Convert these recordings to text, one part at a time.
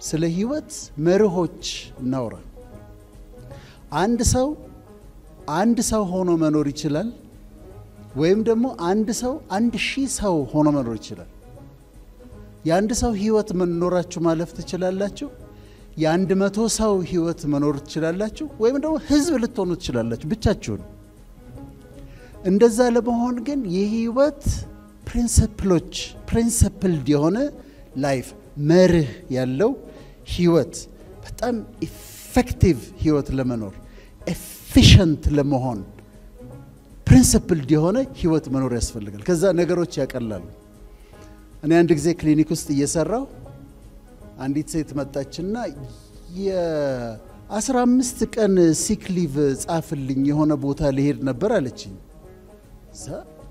ስለ ህይወት መርሆች እናውራ። አንድ ሰው አንድ ሰው ሆኖ መኖር ይችላል፣ ወይም ደግሞ አንድ ሰው አንድ ሺህ ሰው ሆኖ መኖር ይችላል። የአንድ ሰው ህይወት መኖራችሁ ማለፍ ትችላላችሁ። የአንድ መቶ ሰው ህይወት መኖር ትችላላችሁ፣ ወይም ደግሞ ህዝብ ልትሆኑ ትችላላችሁ ብቻችሁን። እንደዛ ለመሆን ግን የህይወት ፕሪንስፕሎች ፕሪንስፕልድ የሆነ ላይፍ መርህ ያለው ህይወት በጣም ኢፌክቲቭ ህይወት ለመኖር ኤፊሽንት ለመሆን ፕሪንስፕልድ የሆነ ህይወት መኖር ያስፈልጋል። ከዛ ነገሮች ያቀላሉ። እኔ አንድ ጊዜ ክሊኒክ ውስጥ እየሰራው አንዲት ሴት መጣችና የአስራ አምስት ቀን ሲክሊቭ ጻፍልኝ የሆነ ቦታ ልሄድ ነበር አለችኝ። እዛ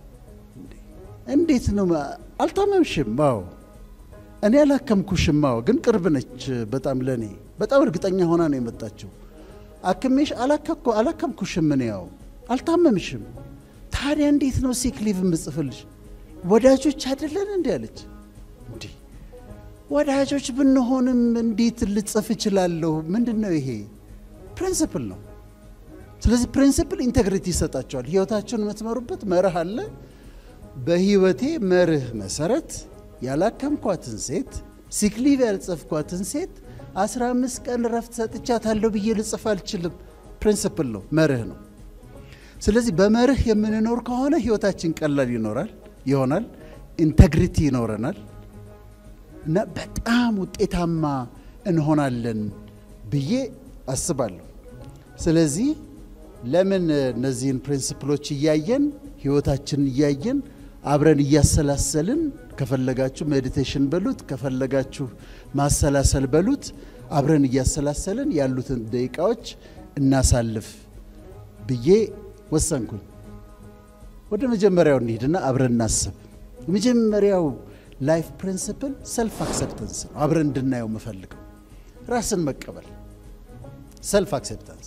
እንዴት ነው አልታመምሽም? አዎ እኔ አላከምኩሽም። አዎ ግን ቅርብ ነች በጣም ለእኔ በጣም እርግጠኛ ሆና ነው የመጣችው። አክሜሽ አላከምኩሽም። እኔ ያው አልታመምሽም። ታዲያ እንዴት ነው ሲክሊቭ የምጽፍልሽ? ወዳጆች አይደለን እንዲ አለች። እንዲህ ወዳጆች ብንሆንም እንዴት ልጽፍ እችላለሁ? ምንድን ነው ይሄ? ፕሪንስፕል ነው። ስለዚህ ፕሪንስፕል ኢንቴግሪቲ ይሰጣቸዋል። ህይወታቸውን የምትመሩበት መርህ አለ። በህይወቴ መርህ መሰረት ያላከምኳትን ሴት ሲክሊቭ ያልጸፍኳትን ሴት አስራ አምስት ቀን ረፍት ሰጥቻታለሁ ብዬ ልጽፍ አልችልም። ፕሪንስፕል ነው፣ መርህ ነው። ስለዚህ በመርህ የምንኖር ከሆነ ህይወታችን ቀላል ይኖራል ይሆናል፣ ኢንቴግሪቲ ይኖረናል እና በጣም ውጤታማ እንሆናለን ብዬ አስባለሁ። ስለዚህ ለምን እነዚህን ፕሪንስፕሎች እያየን ህይወታችንን እያየን አብረን እያሰላሰልን ከፈለጋችሁ ሜዲቴሽን በሉት ከፈለጋችሁ ማሰላሰል በሉት አብረን እያሰላሰልን ያሉትን ደቂቃዎች እናሳልፍ ብዬ ወሰንኩኝ። ወደ መጀመሪያው እንሂድና አብረን እናስብ። የመጀመሪያው ላይፍ ፕሪንስፕል ሰልፍ አክሴፕተንስ ነው። አብረን እንድናየው የምፈልገው ራስን መቀበል ሰልፍ አክሴፕታንስ።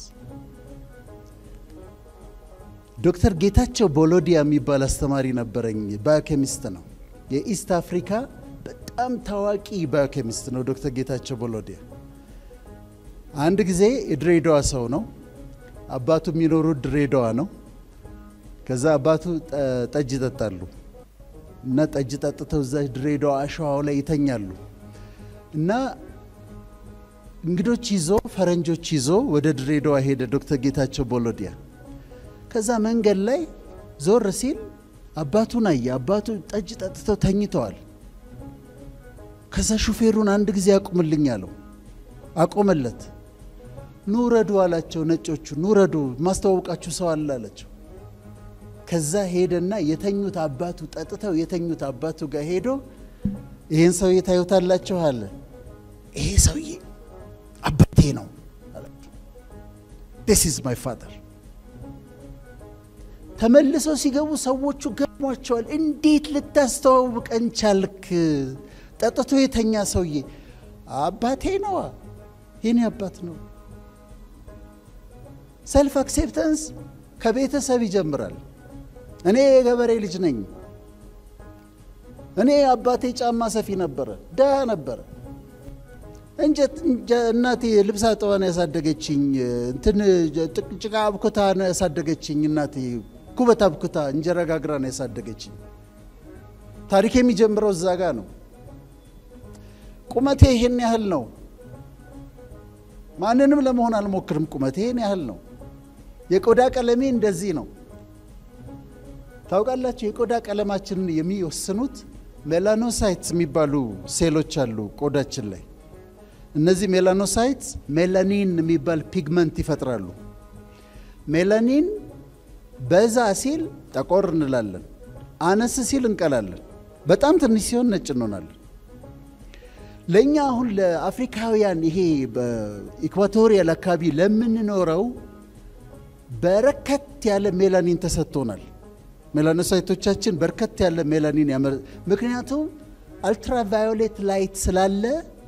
ዶክተር ጌታቸው ቦሎዲያ የሚባል አስተማሪ ነበረኝ። ባዮኬሚስት ነው። የኢስት አፍሪካ በጣም ታዋቂ ባዮኬሚስት ነው ዶክተር ጌታቸው ቦሎዲያ። አንድ ጊዜ የድሬዳዋ ሰው ነው። አባቱ የሚኖሩት ድሬዳዋ ነው። ከዛ አባቱ ጠጅ ይጠጣሉ እና ጠጅ ጠጥተው እዛ ድሬዳዋ አሸዋው ላይ ይተኛሉ እና እንግዶች ይዞ ፈረንጆች ይዞ ወደ ድሬዳዋ ሄደ ዶክተር ጌታቸው ቦሎዲያ። ከዛ መንገድ ላይ ዞር ሲል አባቱን አየ። አባቱ ጠጅ ጠጥተው ተኝተዋል። ከዛ ሹፌሩን አንድ ጊዜ አቁምልኝ አለው። አቆመለት። ኑረዱ አላቸው ነጮቹ። ኑረዱ ማስተዋወቃችሁ ሰው አለ አላቸው። ከዛ ሄደና የተኙት አባቱ ጠጥተው የተኙት አባቱ ጋር ሄዶ ይህን ሰውዬ ታዩታላችሁ አለ። ይሄ ሰውዬ አባቴ ነው አላቸው። ዲስ ኢዝ ማይ ፋደር። ተመልሰው ሲገቡ ሰዎቹ ገርሟቸዋል። እንዴት ልታስተዋውቀን ቻልክ? ጠጥቶ የተኛ ሰውዬ አባቴ ነዋ፣ የኔ አባት ነው። ሰልፍ አክሴፕተንስ ከቤተሰብ ይጀምራል። እኔ የገበሬ ልጅ ነኝ። እኔ አባቴ ጫማ ሰፊ ነበረ፣ ድሃ ነበረ። እንጨት እናቴ ልብስ አጥባ ነው ያሳደገችኝ። እንትን ጭቃ አብኩታ ነው ያሳደገችኝ እናቴ። ኩበት አብኩታ እንጀራ ጋግራ ነው ያሳደገችኝ። ታሪክ የሚጀምረው እዛ ጋ ነው። ቁመቴ ይሄን ያህል ነው። ማንንም ለመሆን አልሞክርም። ቁመቴ ይሄን ያህል ነው። የቆዳ ቀለሜ እንደዚህ ነው። ታውቃላችሁ፣ የቆዳ ቀለማችንን የሚወስኑት ሜላኖሳይትስ የሚባሉ ሴሎች አሉ ቆዳችን ላይ። እነዚህ ሜላኖሳይትስ ሜላኒን የሚባል ፒግመንት ይፈጥራሉ። ሜላኒን በዛ ሲል ጠቆር እንላለን፣ አነስ ሲል እንቀላለን፣ በጣም ትንሽ ሲሆን ነጭ እንሆናለን። ለእኛ አሁን ለአፍሪካውያን ይሄ በኢኳቶሪያል አካባቢ ለምንኖረው በረከት ያለ ሜላኒን ተሰጥቶናል። ሜላኖሳይቶቻችን በርከት ያለ ሜላኒን ያመ ምክንያቱም አልትራቫዮሌት ላይት ስላለ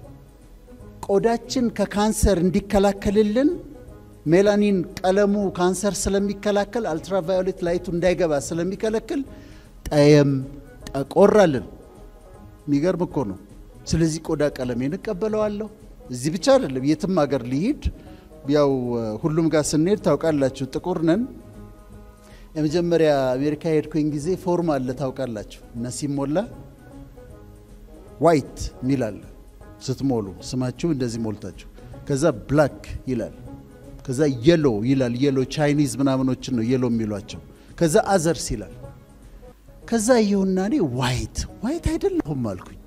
ቆዳችን ከካንሰር እንዲከላከልልን ሜላኒን ቀለሙ ካንሰር ስለሚከላከል አልትራቫዮሌት ላይቱ እንዳይገባ ስለሚከለክል ጠየም ጠቆራልን። የሚገርም እኮ ነው። ስለዚህ ቆዳ ቀለሜን እቀበለዋለሁ፣ እዚህ ብቻ አይደለም፣ የትም ሀገር ሊሂድ ያው ሁሉም ጋር ስንሄድ ታውቃላችሁ፣ ጥቁር ነን። የመጀመሪያ አሜሪካ ሄድኩኝ ጊዜ ፎርም አለ ታውቃላችሁ፣ እና ሲሞላ ዋይት ሚል አለ ስትሞሉ ስማችሁ እንደዚህ ሞልታችሁ፣ ከዛ ብላክ ይላል፣ ከዛ የሎ ይላል። የሎ ቻይኒዝ ምናምኖችን ነው የሎ የሚሏቸው። ከዛ አዘርስ ይላል። ከዛ ይሁና እኔ ዋይት ዋይት አይደለሁም አልኩኝ።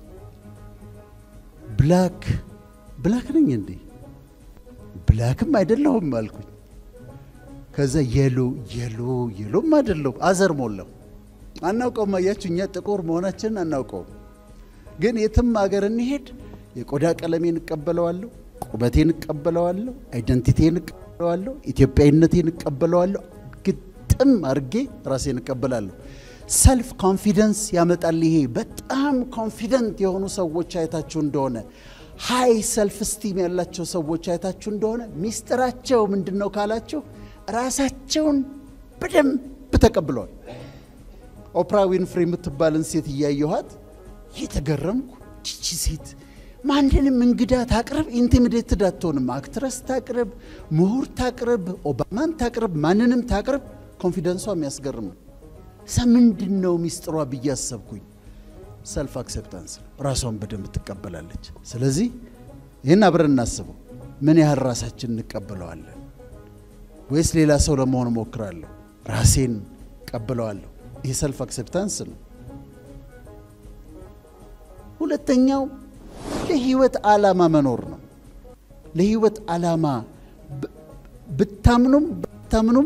ብላክ ብላክ ነኝ እንዴ? ብላክም አይደለሁም አልኩኝ። ከዛ የሎ የሎ የሎም አይደለሁም አዘር ሞላው። አናውቀውም። አያችሁ እኛ ጥቁር መሆናችንን አናውቀውም። ግን የትም አገር እንሄድ የቆዳ ቀለሜን እቀበለዋለሁ፣ ቁመቴን እቀበለዋለሁ፣ አይደንቲቴን እቀበለዋለሁ፣ ኢትዮጵያዊነቴን እቀበለዋለሁ። ግጥም አድርጌ ራሴን እቀበላለሁ። ሰልፍ ኮንፊደንስ ያመጣል። ይሄ በጣም ኮንፊደንት የሆኑ ሰዎች አይታችሁ እንደሆነ ሃይ ሰልፍ ስቲም ያላቸው ሰዎች አይታችሁ እንደሆነ ሚስጥራቸው ምንድን ነው ካላችሁ ራሳቸውን በደንብ ተቀብለዋል። ኦፕራ ዊንፍሪ የምትባልን ሴት እያየኋት እየተገረምኩ ቺቺ ሴት ማንንም እንግዳ ታቅርብ፣ ኢንቲሚዴትድ አትሆንም። አክትረስ ታቅርብ፣ ምሁር ታቅርብ፣ ኦባማን ታቅርብ፣ ማንንም ታቅርብ፣ ኮንፊደንሷ የሚያስገርም ነው። እዛ ምንድን ነው ሚስጥሯ ብዬ አሰብኩኝ። ሰልፍ አክሴፕታንስ ነው። ራሷን በደንብ ትቀበላለች። ስለዚህ ይህን አብረን እናስበው። ምን ያህል ራሳችን እንቀበለዋለን? ወይስ ሌላ ሰው ለመሆን እሞክራለሁ? ራሴን ቀበለዋለሁ። ይህ ሰልፍ አክሴፕታንስ ነው። ሁለተኛው ለህይወት ዓላማ መኖር ነው። ለህይወት ዓላማ ብታምኑም ባታምኑም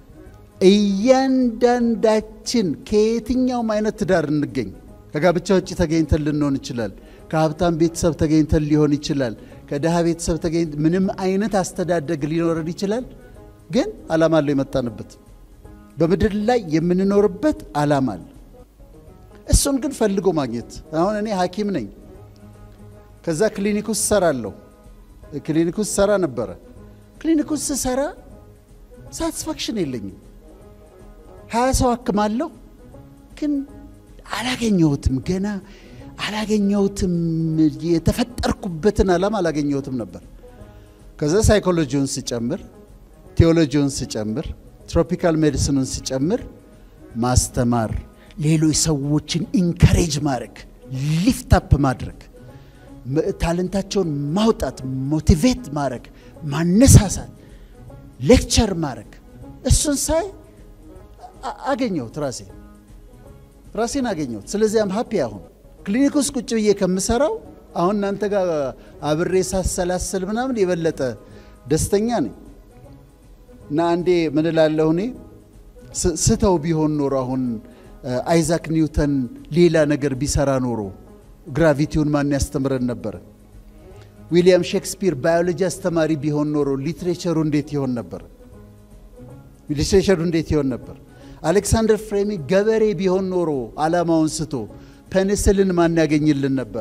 እያንዳንዳችን ከየትኛውም አይነት ትዳር እንገኝ ከጋብቻ ውጭ ተገኝተን ልንሆን ይችላል። ከሀብታም ቤተሰብ ተገኝተን ሊሆን ይችላል። ከድሃ ቤተሰብ ተገኝተ ምንም አይነት አስተዳደግ ሊኖረን ይችላል። ግን ዓላማ አለው የመጣንበት በምድር ላይ የምንኖርበት ዓላማ አለ። እሱን ግን ፈልጎ ማግኘት። አሁን እኔ ሐኪም ነኝ። ከዛ ክሊኒክ ውስጥ ሰራለሁ። ክሊኒክ ውስጥ ሰራ ነበረ። ክሊኒክ ውስጥ ስሰራ ሳቲስፋክሽን የለኝም። ሀያ ሰው አክማለሁ፣ ግን አላገኘሁትም። ገና አላገኘሁትም። የተፈጠርኩበትን ዓላማ አላገኘሁትም ነበር። ከዛ ሳይኮሎጂውን ስጨምር፣ ቴዎሎጂውን ስጨምር፣ ትሮፒካል ሜዲሲኑን ስጨምር ማስተማር፣ ሌሎች ሰዎችን ኢንካሬጅ ማድረግ፣ ሊፍት አፕ ማድረግ፣ ታለንታቸውን ማውጣት፣ ሞቲቬት ማድረግ፣ ማነሳሳት፣ ሌክቸር ማድረግ እሱን ሳይ አገኘሁት ራሴ ራሴን አገኘሁት። ስለዚህ አም ሀፒ አሁን ክሊኒክ ውስጥ ቁጭ ብዬ ከምሰራው አሁን እናንተ ጋር አብሬ ሳሰላስል ምናምን የበለጠ ደስተኛ ነኝ። እና አንዴ ምን እላለሁ እኔ ስተው ቢሆን ኖሮ አሁን አይዛክ ኒውተን ሌላ ነገር ቢሰራ ኖሮ ግራቪቲውን ማን ያስተምረን ነበረ? ዊሊያም ሼክስፒር ባዮሎጂ አስተማሪ ቢሆን ኖሮ ሊትሬቸሩ እንዴት ይሆን ነበር? ሊትሬቸሩ እንዴት ይሆን ነበር? አሌክሳንደር ፍሬሚ ገበሬ ቢሆን ኖሮ ዓላማውን ስቶ ፔኒስልን ማን ያገኝልን ነበረ?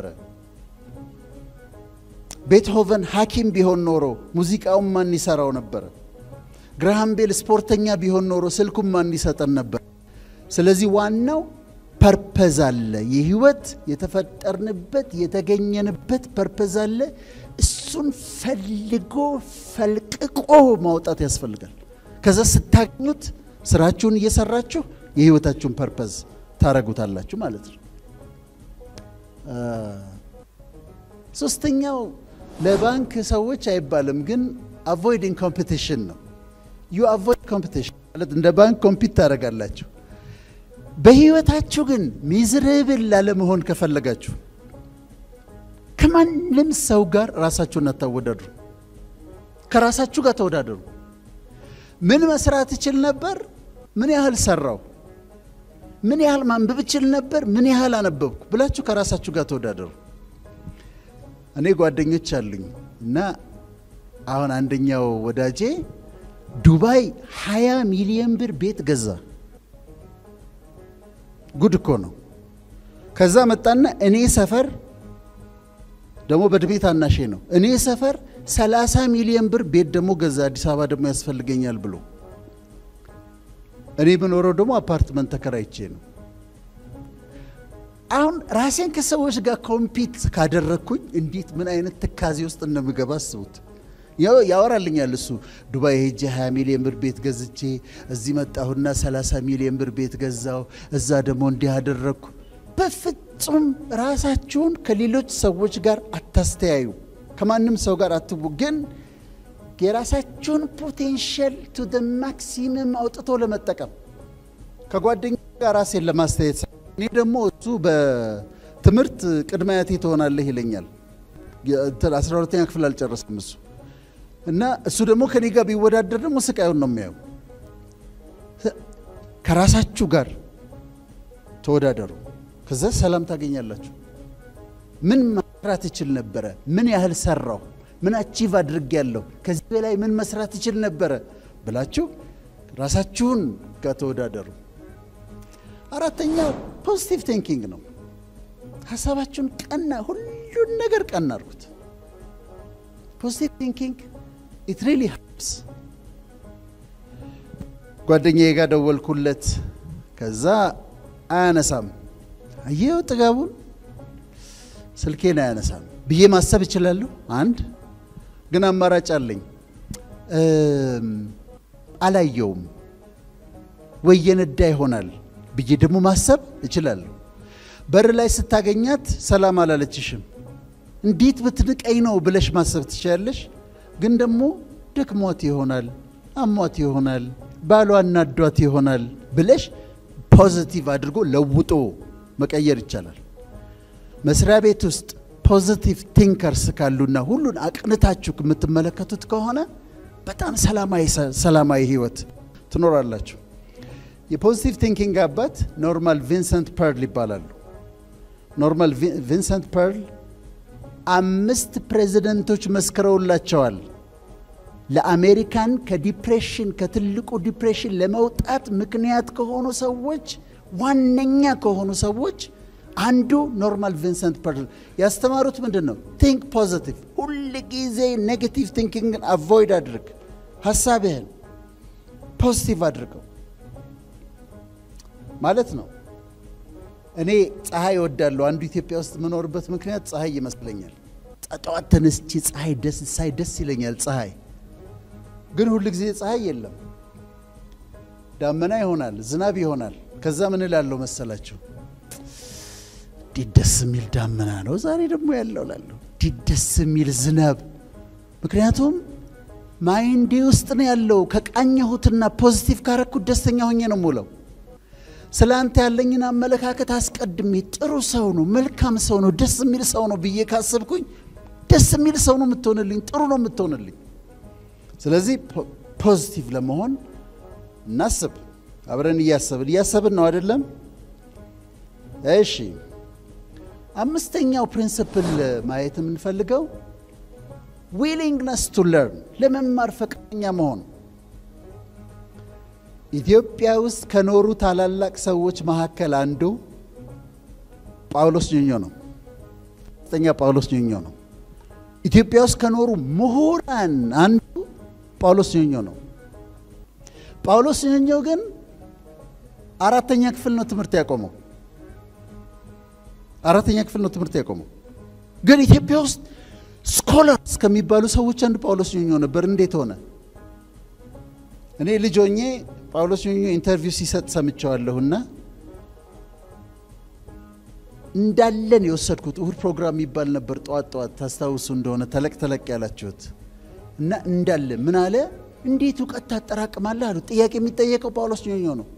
ቤትሆቨን ሐኪም ቢሆን ኖሮ ሙዚቃውን ማን ይሰራው ነበረ? ግራሃም ቤል ስፖርተኛ ቢሆን ኖሮ ስልኩን ማን ይሰጠን ነበር? ስለዚህ ዋናው ፐርፐዝ አለ። የህይወት የተፈጠርንበት የተገኘንበት ፐርፐዝ አለ። እሱን ፈልጎ ፈልቅቆ ማውጣት ያስፈልጋል። ከዛ ስታገኙት ስራችሁን እየሰራችሁ የህይወታችሁን ፐርፐዝ ታረጉታላችሁ ማለት ነው። ሶስተኛው ለባንክ ሰዎች አይባልም፣ ግን አቮይዲንግ ኮምፒቲሽን ነው። ዩ አቮይድ ኮምፒቲሽን ማለት እንደ ባንክ ኮምፒት ታደርጋላችሁ። በህይወታችሁ ግን ሚዝርብል ላለመሆን ከፈለጋችሁ ከማንም ሰው ጋር ራሳችሁን አታወዳድሩ። ከራሳችሁ ጋር ተወዳደሩ። ምን መስራት እችል ነበር? ምን ያህል ሰራው? ምን ያህል ማንበብ እችል ነበር? ምን ያህል አነበብኩ ብላችሁ ከራሳችሁ ጋር ተወዳደሩ። እኔ ጓደኞች አሉኝ እና አሁን አንደኛው ወዳጄ ዱባይ 20 ሚሊዮን ብር ቤት ገዛ። ጉድ እኮ ነው። ከዛ መጣና እኔ ሰፈር ደግሞ በእድሜ ታናሼ ነው። እኔ ሰፈር 30 ሚሊዮን ብር ቤት ደግሞ ገዛ። አዲስ አበባ ደግሞ ያስፈልገኛል ብሎ እኔ የምኖረው ደግሞ አፓርትመንት ተከራይቼ ነው። አሁን ራሴን ከሰዎች ጋር ኮምፒት ካደረግኩኝ እንዴት ምን አይነት ትካዜ ውስጥ እንደምገባ አስቡት። ያወራልኛል እሱ ዱባይ ሄጄ 20 ሚሊዮን ብር ቤት ገዝቼ እዚህ መጣሁና 30 ሚሊዮን ብር ቤት ገዛው፣ እዛ ደግሞ እንዲህ አደረግኩ። በፍጹም ራሳችሁን ከሌሎች ሰዎች ጋር አታስተያዩ። ከማንም ሰው ጋር አትቡ። ግን የራሳችሁን ፖቴንሻል ቱ ደ ማክሲመም አውጥቶ ለመጠቀም ከጓደኛ ጋር ራሴን ለማስተያየት እኔ ደግሞ እሱ በትምህርት ቅድመ አያቴ ትሆናለህ ይለኛል። አስራ ሁለተኛ ክፍል አልጨረስም እሱ እና እሱ ደግሞ ከኔ ጋር ቢወዳደር ደግሞ ስቃዩን ነው የሚያየው። ከራሳችሁ ጋር ተወዳደሩ፣ ከዛ ሰላም ታገኛላችሁ። ምን መስራት እችል ነበረ? ምን ያህል ሰራሁ? ምን አቺቭ አድርጌያለሁ? ከዚህ በላይ ምን መስራት እችል ነበረ ብላችሁ ራሳችሁን ጋር ተወዳደሩ። አራተኛው ፖዚቲቭ ቲንኪንግ ነው። ሀሳባችሁን ቀና፣ ሁሉን ነገር ቀና አድርጉት። ፖዚቲቭ ቲንኪንግ ኢት ሪሊ ሄልፕስ። ጓደኛዬ ጋር ደወልኩለት። ከዛ አያነሳም። አየው ጥጋቡን ስልኬን አያነሳም ብዬ ማሰብ እችላለሁ። አንድ ግን አማራጭ አለኝ። አላየውም ወይ የነዳ ይሆናል ብዬ ደግሞ ማሰብ እችላለሁ። በር ላይ ስታገኛት ሰላም አላለችሽም፣ እንዴት ብትንቀኝ ነው ብለሽ ማሰብ ትችላለሽ። ግን ደግሞ ደክሟት ይሆናል፣ አሟት ይሆናል፣ ባሏ እናዷት ይሆናል ብለሽ ፖዚቲቭ አድርጎ ለውጦ መቀየር ይቻላል። መስሪያ ቤት ውስጥ ፖዚቲቭ ቲንከርስ ካሉና ሁሉን አቅንታችሁ የምትመለከቱት ከሆነ በጣም ሰላማዊ ህይወት ትኖራላችሁ። የፖዚቲቭ ቲንኪንግ አባት ኖርማል ቪንሰንት ፐርል ይባላሉ። ኖርማል ቪንሰንት ፐርል አምስት ፕሬዚደንቶች መስክረውላቸዋል። ለአሜሪካን ከዲፕሬሽን ከትልቁ ዲፕሬሽን ለመውጣት ምክንያት ከሆኑ ሰዎች ዋነኛ ከሆኑ ሰዎች አንዱ ኖርማል ቪንሰንት ፐርል ያስተማሩት ምንድን ነው? ቲንክ ፖዚቲቭ። ሁል ጊዜ ኔጌቲቭ ቲንኪንግን አቮይድ አድርግ። ሀሳብህን ፖዚቲቭ አድርገው ማለት ነው። እኔ ፀሐይ እወዳለሁ። አንዱ ኢትዮጵያ ውስጥ የምኖርበት ምክንያት ፀሐይ ይመስለኛል። ጠዋት ተነስቼ ፀሐይ ደስ ሳይ ደስ ይለኛል። ፀሐይ ግን ሁል ጊዜ ፀሐይ የለም። ዳመና ይሆናል፣ ዝናብ ይሆናል። ከዛ ምን እላለሁ መሰላችሁ? እንዴት ደስ የሚል ዳመና ነው ዛሬ ደግሞ ያለው ላለሁ እንዴት ደስ የሚል ዝናብ። ምክንያቱም ማይንዴ ውስጥ ነው ያለው። ከቃኘሁትና ፖዚቲቭ ካረኩት ደስተኛ ሆኜ ነው የምውለው። ስለ አንተ ያለኝን አመለካከት አስቀድሜ ጥሩ ሰው ነው፣ መልካም ሰው ነው፣ ደስ የሚል ሰው ነው ብዬ ካሰብኩኝ ደስ የሚል ሰው ነው የምትሆንልኝ፣ ጥሩ ነው የምትሆንልኝ። ስለዚህ ፖዚቲቭ ለመሆን እናስብ። አብረን እያሰብን እያሰብን ነው አይደለም? እሺ፣ አምስተኛው ፕሪንስፕል ማየት የምንፈልገው ዊሊንግነስ ቱ ለርን ለመማር ፈቃደኛ መሆን ኢትዮጵያ ውስጥ ከኖሩ ታላላቅ ሰዎች መካከል አንዱ ጳውሎስ ኞኞ ነው። ስተኛ ጳውሎስ ኞኞ ነው። ኢትዮጵያ ውስጥ ከኖሩ ምሁራን አንዱ ጳውሎስ ኞኞ ነው። ጳውሎስ ኞኞ ግን አራተኛ ክፍል ነው ትምህርት ያቆመው። አራተኛ ክፍል ነው ትምህርት ያቆመው። ግን ኢትዮጵያ ውስጥ ስኮለርስ ከሚባሉ ሰዎች አንዱ ጳውሎስ ኞኞ ነበር። እንዴት ሆነ? እኔ ልጅ ሆኜ ጳውሎስ ኞኞ ኢንተርቪው ሲሰጥ ሰምቸዋለሁና እንዳለን የወሰድኩት እሁድ ፕሮግራም የሚባል ነበር። ጠዋት ጠዋት ታስታውሱ እንደሆነ ተለቅ ተለቅ ያላችሁት እና እንዳለ ምን አለ፣ እንዴት እውቀት ታጠራቅማለህ አሉ። ጥያቄ የሚጠየቀው ጳውሎስ ኞኞ ነው።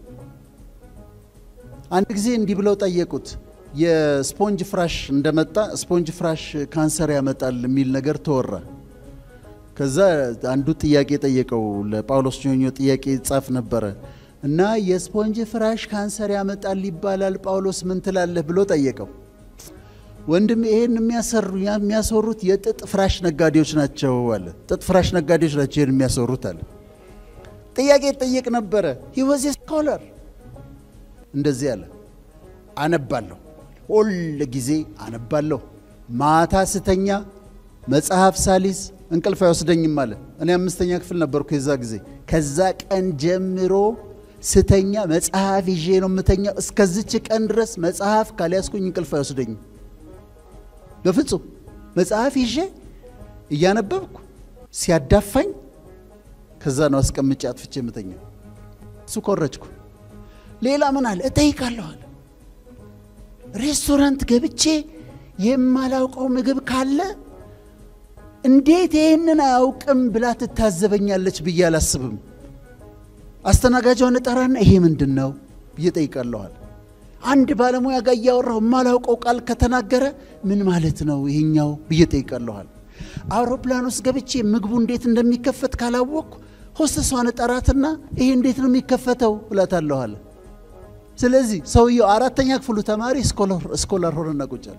አንድ ጊዜ እንዲህ ብለው ጠየቁት። የስፖንጅ ፍራሽ እንደመጣ ስፖንጅ ፍራሽ ካንሰር ያመጣል የሚል ነገር ተወራ። ከዛ አንዱ ጥያቄ ጠየቀው ለጳውሎስ ኞኞ ጥያቄ ጻፍ ነበረ እና የስፖንጅ ፍራሽ ካንሰር ያመጣል ይባላል፣ ጳውሎስ ምን ትላለህ ብሎ ጠየቀው። ወንድም ይሄን የሚያሰሩት የጥጥ ፍራሽ ነጋዴዎች ናቸው አለ። ጥጥ ፍራሽ ነጋዴዎች ናቸው ይሄን የሚያሰሩት አለ። ጥያቄ ጠየቅ ነበረ። ሂ ዋዝ ስኮለር እንደዚህ አለ። አነባለሁ፣ ሁል ጊዜ አነባለሁ። ማታ ስተኛ መጽሐፍ ሳሊዝ እንቅልፍ አይወስደኝም አለ። እኔ አምስተኛ ክፍል ነበርኩ የዛ ጊዜ። ከዛ ቀን ጀምሮ ስተኛ መጽሐፍ ይዤ ነው የምተኛው። እስከዚች ቀን ድረስ መጽሐፍ ካልያዝኩኝ እንቅልፍ አይወስደኝም። በፍጹም መጽሐፍ ይዤ እያነበብኩ ሲያዳፋኝ ከዛ ነው አስቀምጬ አጥፍቼ የምተኛው። እሱ ኮረጅኩ። ሌላ ምን አለ እጠይቃለሁ አለ። ሬስቶራንት ገብቼ የማላውቀው ምግብ ካለ እንዴት ይህንን አያውቅም ብላ ትታዘበኛለች ብዬ አላስብም። አስተናጋጇን እጠራና ይሄ ምንድን ነው ብዬ ጠይቃለኋል። አንድ ባለሙያ ጋር እያወራሁ የማላውቀው ቃል ከተናገረ ምን ማለት ነው ይሄኛው ብዬ ጠይቃለኋል። አውሮፕላን ውስጥ ገብቼ ምግቡ እንዴት እንደሚከፈት ካላወቅኩ ሆስተሷን እጠራትና ይሄ እንዴት ነው የሚከፈተው እላታለኋል። ስለዚህ ሰውየው አራተኛ ክፍሉ ተማሪ ስኮላር ሆነና ቁጫል።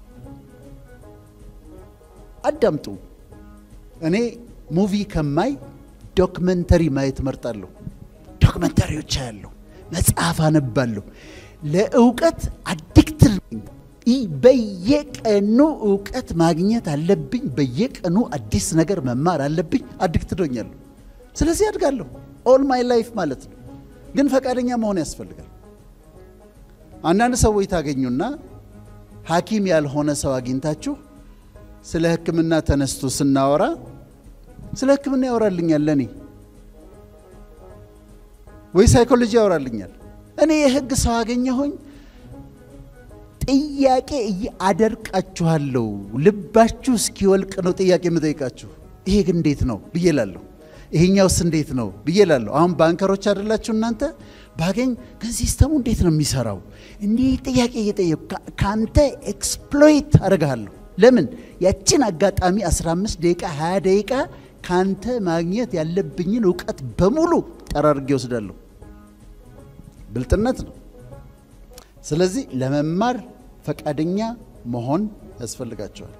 አዳምጡ። እኔ ሙቪ ከማይ ዶክመንተሪ ማየት መርጣለሁ። ዶክመንተሪዎች አያለሁ፣ መጽሐፍ አነባለሁ። ለእውቀት አዲክትድ ነኝ። በየቀኑ እውቀት ማግኘት አለብኝ። በየቀኑ አዲስ ነገር መማር አለብኝ። አዲክትድ ሆኛለሁ። ስለዚህ አድጋለሁ። ኦል ማይ ላይፍ ማለት ነው። ግን ፈቃደኛ መሆን ያስፈልጋል። አንዳንድ ሰዎች ታገኙና ሐኪም ያልሆነ ሰው አግኝታችሁ ስለ ሕክምና ተነስቶ ስናወራ ስለ ሕክምና ያወራልኛል ለእኔ ወይ ሳይኮሎጂ ያወራልኛል። እኔ የህግ ሰው አገኘሁኝ ጥያቄ አደርቃችኋለሁ። ልባችሁ እስኪወልቅ ነው ጥያቄ የምጠይቃችሁ። ይሄ ግን እንዴት ነው ብዬ ላለሁ። ይሄኛውስ እንዴት ነው ብዬ ላለሁ። አሁን ባንከሮች አይደላችሁ እናንተ ባገኝ ግን ሲስተሙ እንዴት ነው የሚሰራው? እንዲህ ጥያቄ እየጠየቁ ከአንተ ኤክስፕሎይት አደርግሃለሁ። ለምን ያችን አጋጣሚ 15 ደቂቃ 20 ደቂቃ ካንተ ማግኘት ያለብኝን እውቀት በሙሉ ጠራርጌ ወስዳለሁ። ብልጥነት ነው። ስለዚህ ለመማር ፈቃደኛ መሆን ያስፈልጋቸዋል።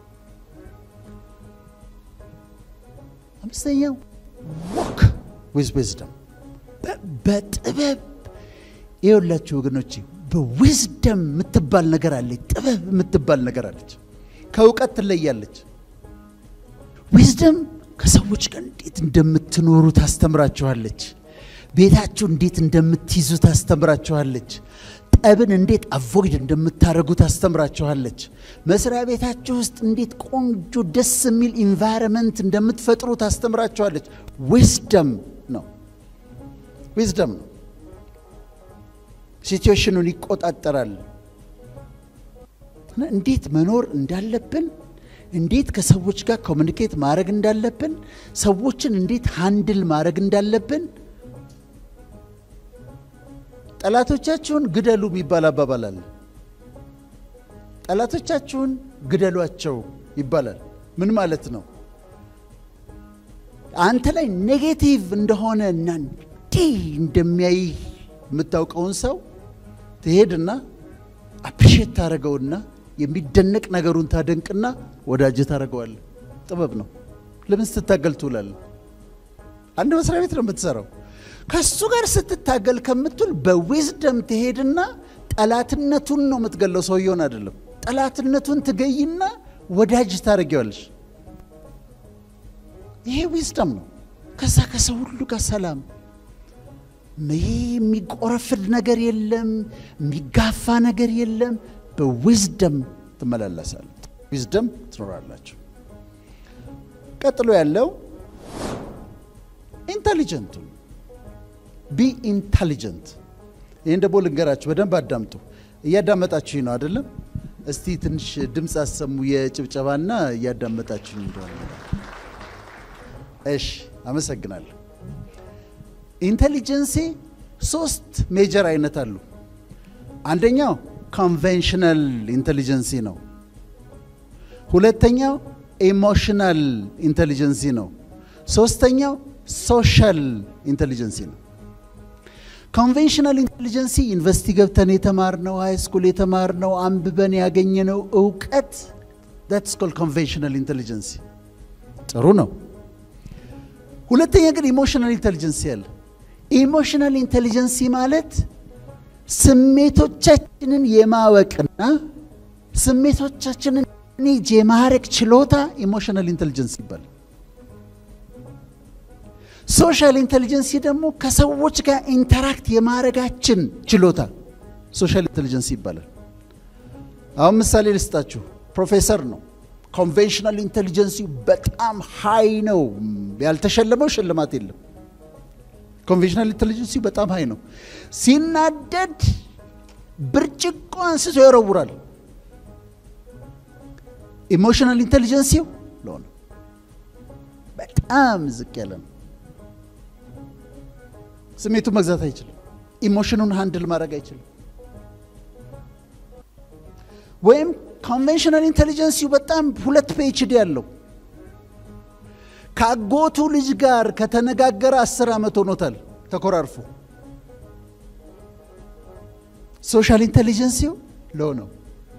አምስተኛው ወክ ዊዝ ዊዝደም በጥበብ ይኸውላችሁ ወገኖቼ፣ በዊዝደም የምትባል ነገር አለች። ጥበብ የምትባል ነገር አለች። ከእውቀት ትለያለች። ዊዝደም ከሰዎች ጋር እንዴት እንደምትኖሩ ታስተምራችኋለች። ቤታችሁ እንዴት እንደምትይዙ ታስተምራችኋለች። ጠብን እንዴት አቮይድ እንደምታደርጉ ታስተምራችኋለች። መስሪያ ቤታችሁ ውስጥ እንዴት ቆንጆ ደስ የሚል ኢንቫይረመንት እንደምትፈጥሩ ታስተምራችኋለች። ዊዝደም ነው፣ ዊዝደም ነው። ሲትዌሽኑን ይቆጣጠራል። እንዴት መኖር እንዳለብን እንዴት ከሰዎች ጋር ኮሚኒኬት ማድረግ እንዳለብን ሰዎችን እንዴት ሃንድል ማድረግ እንዳለብን ጠላቶቻችሁን ግደሉ የሚባል አባባል አለ። ጠላቶቻችሁን ግደሏቸው ይባላል። ምን ማለት ነው? አንተ ላይ ኔጌቲቭ እንደሆነ እና እንዲህ እንደሚያይ የምታውቀውን ሰው ትሄድና አፕሪሼት ታደረገውና የሚደነቅ ነገሩን ታደንቅና ወዳጅ ታደረገዋል። ጥበብ ነው። ለምን ስትታገል ትውላለህ? አንድ መስሪያ ቤት ነው የምትሰራው። ከሱ ጋር ስትታገል ከምትውል በዊዝደም ትሄድና ጠላትነቱን ነው የምትገለው፣ ሰውየውን አይደለም። ጠላትነቱን ትገይና ወዳጅ ታደርጊዋለሽ። ይሄ ዊዝደም ነው። ከዛ ከሰው ሁሉ ጋር ሰላም ይሄ የሚቆረፍድ ነገር የለም፣ የሚጋፋ ነገር የለም። በዊዝደም ትመላለሳል። ዊዝደም ትኖራላችሁ። ቀጥሎ ያለው ኢንተሊጀንቱ ቢ ኢንተሊጀንት። ይህን ደግሞ ልንገራችሁ፣ በደንብ አዳምጡ። እያዳመጣችሁኝ ነው አይደለም? እስቲ ትንሽ ድምፅ አሰሙ፣ የጭብጨባና እያዳመጣችሁኝ እንደሆነ። እሺ፣ አመሰግናለሁ። ኢንቴሊጀንሲ ሶስት ሜጀር አይነት አሉ። አንደኛው ኮንቬንሽናል ኢንቴሊጀንሲ ነው። ሁለተኛው ኢሞሽናል ኢንቴሊጀንሲ ነው። ሶስተኛው ሶሻል ኢንቴሊጀንሲ ነው። ኮንቬንሽናል ኢንቴሊጀንሲ ዩኒቨርሲቲ ገብተን የተማርነው ሃይ ስኩል የተማርነው አንብበን ያገኘነው እውቀት ዳትስ ኮልድ ኮንቬንሽናል ኢንቴሊጀንሲ ጥሩ ነው። ሁለተኛ ግን ኢሞሽናል ኢንቴሊጀንሲ አለ። ኢሞሽናል ኢንቴሊጀንሲ ማለት ስሜቶቻችንን የማወቅና ስሜቶቻችንን ኔጅ የማረቅ ችሎታ ኢሞሽናል ኢንቴሊጀንስ ይባላል። ሶሻል ኢንቴሊጀንሲ ደግሞ ከሰዎች ጋር ኢንተራክት የማድረጋችን ችሎታ ሶሻል ኢንቴሊጀንሲ ይባላል። አሁን ምሳሌ ልስጣችሁ። ፕሮፌሰር ነው። ኮንቬንሽናል ኢንቴሊጀንሲ በጣም ሀይ ነው። ያልተሸለመው ሽልማት የለም። ኮንቬንሽናል ኢንቴሊጀንሲ በጣም ሀይ ነው። ሲናደድ ብርጭቆ አንስቶ ይወረውራል። ኢሞሽናል ኢንቴሊጀንሲው ለሆነ በጣም ዝቅ ያለ ነው። ስሜቱን መግዛት አይችልም። ኢሞሽኑን ሃንድል ማድረግ አይችልም። ወይም ኮንቬንሽናል ኢንቴሊጀንሲው በጣም ሁለት ፒኤችዲ ያለው ከአጎቱ ልጅ ጋር ከተነጋገረ አስር ዓመት ሆኖታል ተኮራርፎ። ሶሻል ኢንቴሊጀንሲው ሎው ነው።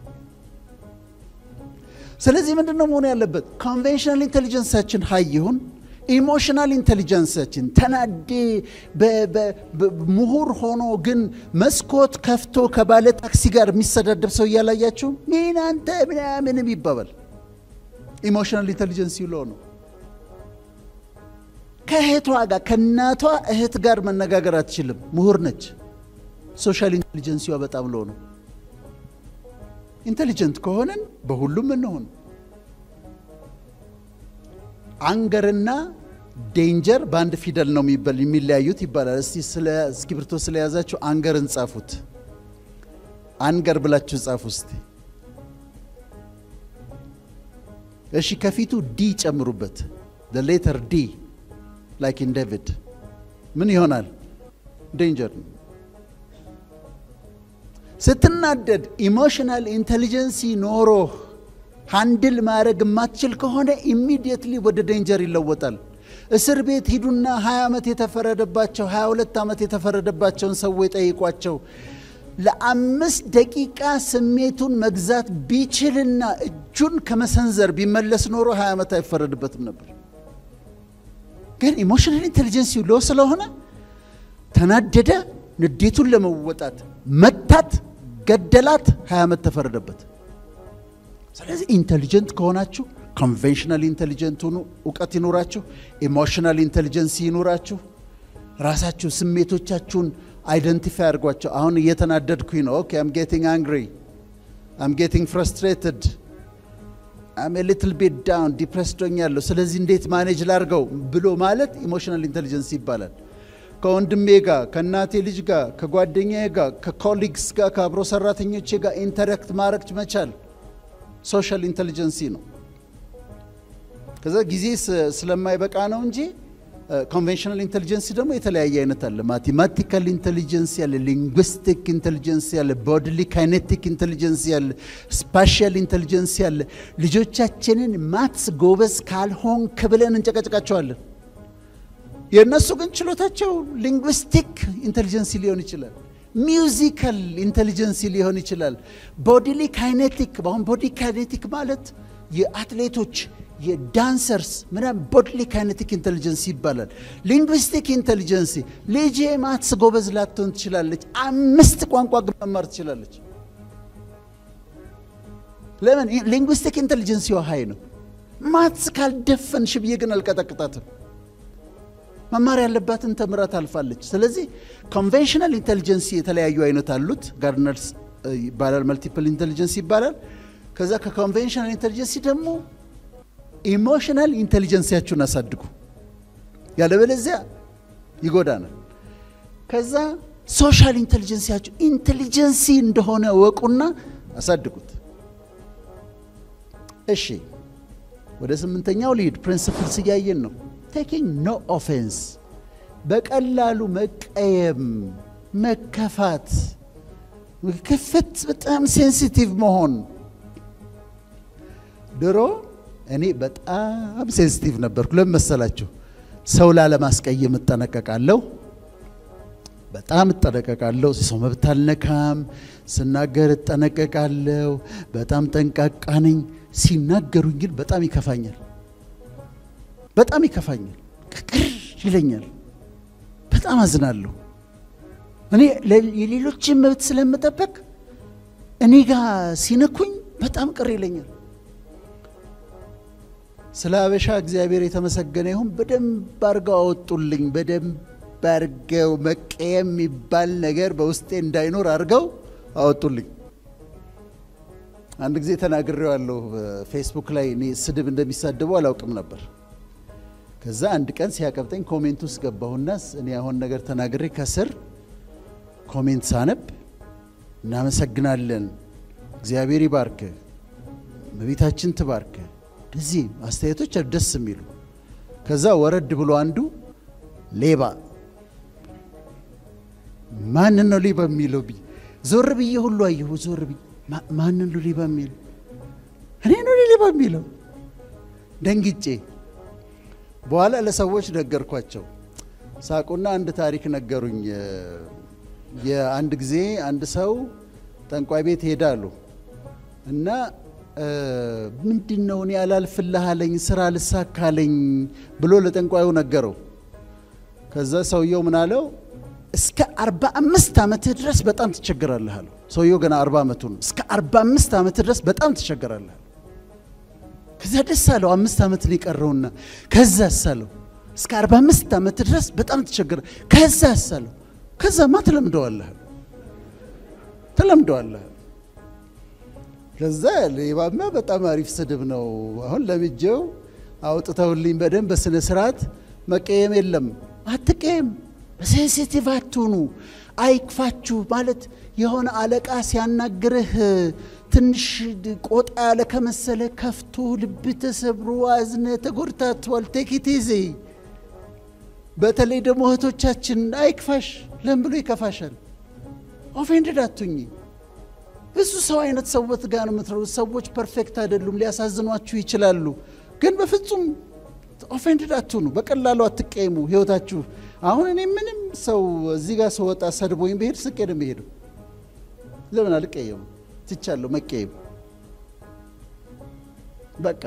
ስለዚህ ምንድን ነው መሆን ያለበት? ኮንቬንሽናል ኢንቴሊጀንሳችን ሀይ ይሁን፣ ኢሞሽናል ኢንቴሊጀንሳችን ተናዴ ምሁር ሆኖ ግን መስኮት ከፍቶ ከባለ ታክሲ ጋር የሚሰዳደብ ሰው እያላያችሁ ምን አንተ ምናምንም ይባባል። ኢሞሽናል ኢንቴሊጀንሲ ሎ ነው። ከእህቷ ጋር ከእናቷ እህት ጋር መነጋገር አትችልም። ምሁር ነች። ሶሻል ኢንቴሊጀንሲዋ በጣም ሎ ነው። ኢንቴሊጀንት ከሆነን በሁሉም እንሆን። አንገርና ዴንጀር በአንድ ፊደል ነው የሚለያዩት ይባላል። እስቲ ስለ እስክሪብቶ ስለያዛችሁ አንገርን ጻፉት። አንገር ብላችሁ ጻፉ እስቲ። እሺ፣ ከፊቱ ዲ ጨምሩበት። ሌተር ዲ ላይክ ኢን ዴቪድ ምን ይሆናል? ዴንጀር ነው። ስትናደድ ኢሞሽናል ኢንቴሊጀንሲ ኖሮህ ሃንድል ማድረግ የማትችል ከሆነ ኢሚዲየትሊ ወደ ዴንጀር ይለወጣል። እስር ቤት ሂዱና 20 ዓመት የተፈረደባቸው 22 ዓመት የተፈረደባቸውን ሰዎች ጠይቋቸው። ለአምስት ደቂቃ ስሜቱን መግዛት ቢችልና እጁን ከመሰንዘር ቢመለስ ኖሮ 20 ዓመት አይፈረድበትም ነበር። ግን ኢሞሽናል ኢንቴሊጀንሲ ሎ ስለሆነ ተናደደ፣ ንዴቱን ለመወጣት መታት፣ ገደላት፣ 20 ዓመት ተፈረደበት። ስለዚህ ኢንቴሊጀንት ከሆናችሁ ኮንቬንሽናል ኢንቴሊጀንት ሁኑ፣ እውቀት ይኑራችሁ። ኢሞሽናል ኢንቴሊጀንሲ ይኑራችሁ። ራሳችሁ ስሜቶቻችሁን አይደንቲፋይ አድርጓቸው። አሁን እየተናደድኩኝ ነው። ኦኬ አም ጌቲንግ አንግሪ አም ጌቲንግ ፍረስትሬትድ አም ሊትል ቤት ዳውን ዲፕሬስድ ሆኛለሁ። ስለዚህ እንዴት ማኔጅ ላርገው ብሎ ማለት ኢሞሽናል ኢንቴሊጀንስ ይባላል። ከወንድሜ ጋር፣ ከእናቴ ልጅ ጋር፣ ከጓደኛዬ ጋር፣ ከኮሊግስ ጋር፣ ከአብሮ ሰራተኞቼ ጋር ኢንተራክት ማድረግ መቻል ሶሻል ኢንቴሊጀንሲ ነው። ከዛ ጊዜ ስለማይበቃ ነው እንጂ ኮንቬንሽናል ኢንቴሊጀንሲ ደግሞ የተለያየ አይነት አለ። ማቴማቲካል ኢንቴሊጀንስ ያለ፣ ሊንግዊስቲክ ኢንቴሊጀንስ ያለ፣ ቦድሊ ካይኔቲክ ኢንቴሊጀንስ ያለ፣ ስፓሻል ኢንቴሊጀንስ ያለ። ልጆቻችንን ማትስ ጎበዝ ካልሆንክ ብለን እንጨቀጭቃቸዋለን። የእነሱ ግን ችሎታቸው ሊንግዊስቲክ ኢንቴሊጀንሲ ሊሆን ይችላል። ሚውዚካል ኢንቴሊጀንሲ ሊሆን ይችላል። ቦዲሊ ካይኔቲክ አሁን ቦዲ ካይኔቲክ ማለት የአትሌቶች የዳንሰርስ ምናምን ቦድሊ ካይኔቲክ ኢንቴሊጀንሲ ይባላል። ሊንግዊስቲክ ኢንቴሊጀንሲ ልጄ ማትስ ጎበዝ ላትሆን ትችላለች፣ አምስት ቋንቋ ግን መማር ትችላለች። ለምን? ሊንግዊስቲክ ኢንቴሊጀንሲዋ ሀይ ነው። ማትስ ካልደፈንሽ ብዬ ግን አልቀጠቅጣትም። መማር ያለባትን ተምራ ታልፋለች። ስለዚህ ኮንቬንሽናል ኢንቴሊጀንሲ የተለያዩ አይነት አሉት። ጋርነርስ ይባላል፣ መልቲፕል ኢንቴሊጀንስ ይባላል። ከዛ ከኮንቬንሽናል ኢንቴሊጀንሲ ደግሞ ኢሞሽናል ኢንቴሊጀንሲያችሁን አሳድጉ፣ ያለበለዚያ ይጎዳናል። ከዛ ሶሻል ኢንቴሊጀንሲያችሁ ኢንቴሊጀንሲ እንደሆነ ወቁና አሳድጉት። እሺ ወደ ስምንተኛው ልሂድ። ፕሪንስፕልስ እያየን ነው። ቴኪንግ ኖ ኦፌንስ፣ በቀላሉ መቀየም፣ መከፋት፣ ክፍት፣ በጣም ሴንሲቲቭ መሆን። ድሮ እኔ በጣም ሴንሲቲቭ ነበርኩ። ለምን መሰላችሁ? ሰው ላለማስቀየም እጠነቀቃለሁ፣ በጣም እጠነቀቃለሁ። ሰው መብት አልነካም፣ ስናገር እጠነቀቃለሁ። በጣም ጠንቃቃ ነኝ። ሲናገሩኝ ግን በጣም ይከፋኛል፣ በጣም ይከፋኛል፣ ቅር ይለኛል፣ በጣም አዝናለሁ። እኔ የሌሎችን መብት ስለምጠበቅ እኔ ጋር ሲነኩኝ በጣም ቅር ይለኛል። ስለ አበሻ እግዚአብሔር የተመሰገነ ይሁን። በደንብ አድርገው አወጡልኝ። በደንብ አድርገው መቀየም የሚባል ነገር በውስጤ እንዳይኖር አድርገው አወጡልኝ። አንድ ጊዜ ተናግሬዋለሁ ፌስቡክ ላይ እኔ ስድብ እንደሚሳደቡ አላውቅም ነበር። ከዛ አንድ ቀን ሲያቀብጠኝ ኮሜንት ውስጥ ገባሁና እኔ አሁን ነገር ተናግሬ ከስር ኮሜንት ሳነብ እናመሰግናለን፣ እግዚአብሔር ይባርክ፣ እመቤታችን ትባርክ፣ እንደዚህ አስተያየቶች ደስ የሚሉ ከዛ ወረድ ብሎ አንዱ ሌባ ማንን ነው ሌባ የሚለው ብዬ ዞር ብዬ ሁሉ አየሁ። ዞር ብዬ ማንን ነው ሌባ የሚለው? እኔ ነው ሌባ የሚለው? ደንግጬ በኋላ ለሰዎች ነገርኳቸው። ሳቁና አንድ ታሪክ ነገሩኝ። የአንድ ጊዜ አንድ ሰው ጠንቋይ ቤት ሄዳሉ እና ምንድን ነው እኔ አላልፍልህ አለኝ፣ ስራ ልሳካለኝ ብሎ ለጠንቋዩ ነገረው። ከዛ ሰውየው ምን አለው? እስከ አርባ አምስት ዓመትህ ድረስ በጣም ትቸገራለህ አለው። ሰውየው ገና አርባ ዓመቱ ነው። እስከ አርባ አምስት ዓመትህ ድረስ በጣም ትቸገራለህ። ከዛ ደስ አለው። አምስት ዓመት ነው የቀረውና ከዛ አሳለው እስከ አርባ አምስት ዓመት ድረስ በጣም ትቸገረ። ከዛ አሳለው ከዛማ ትለምደዋለህ ትለምደዋለህ። ከዛ ሌባማ በጣም አሪፍ ስድብ ነው። አሁን ለምጄው አውጥተውልኝ በደንብ በስነ ስርዓት መቀየም የለም አትቀየም፣ ሴንሲቲቭ አትሁኑ፣ አይክፋችሁ ማለት የሆነ አለቃ ሲያናግርህ ትንሽ ቆጣ ያለ ከመሰለ ከፍቶ ልብ ተሰብሮ አዝነ ተጎድታቷል። ቴኪት ይዜ በተለይ ደግሞ እህቶቻችን አይክፋሽ። ለምን ብሎ ይከፋሻል? ኦፌንድድ አቱኝ። ብዙ ሰው አይነት ሰዎች ጋር ነው የምትረው። ሰዎች ፐርፌክት አይደሉም፣ ሊያሳዝኗችሁ ይችላሉ። ግን በፍጹም ኦፌንድድ አትሁኑ። በቀላሉ አትቀየሙ። ህይወታችሁ አሁን እኔ ምንም ሰው እዚህ ጋር ስወጣ ሰድቦኝ ብሄድ ስቄ ነው የሚሄደው። ለምን አልቀየሙ? ትቻለሁ መቀየም። በቃ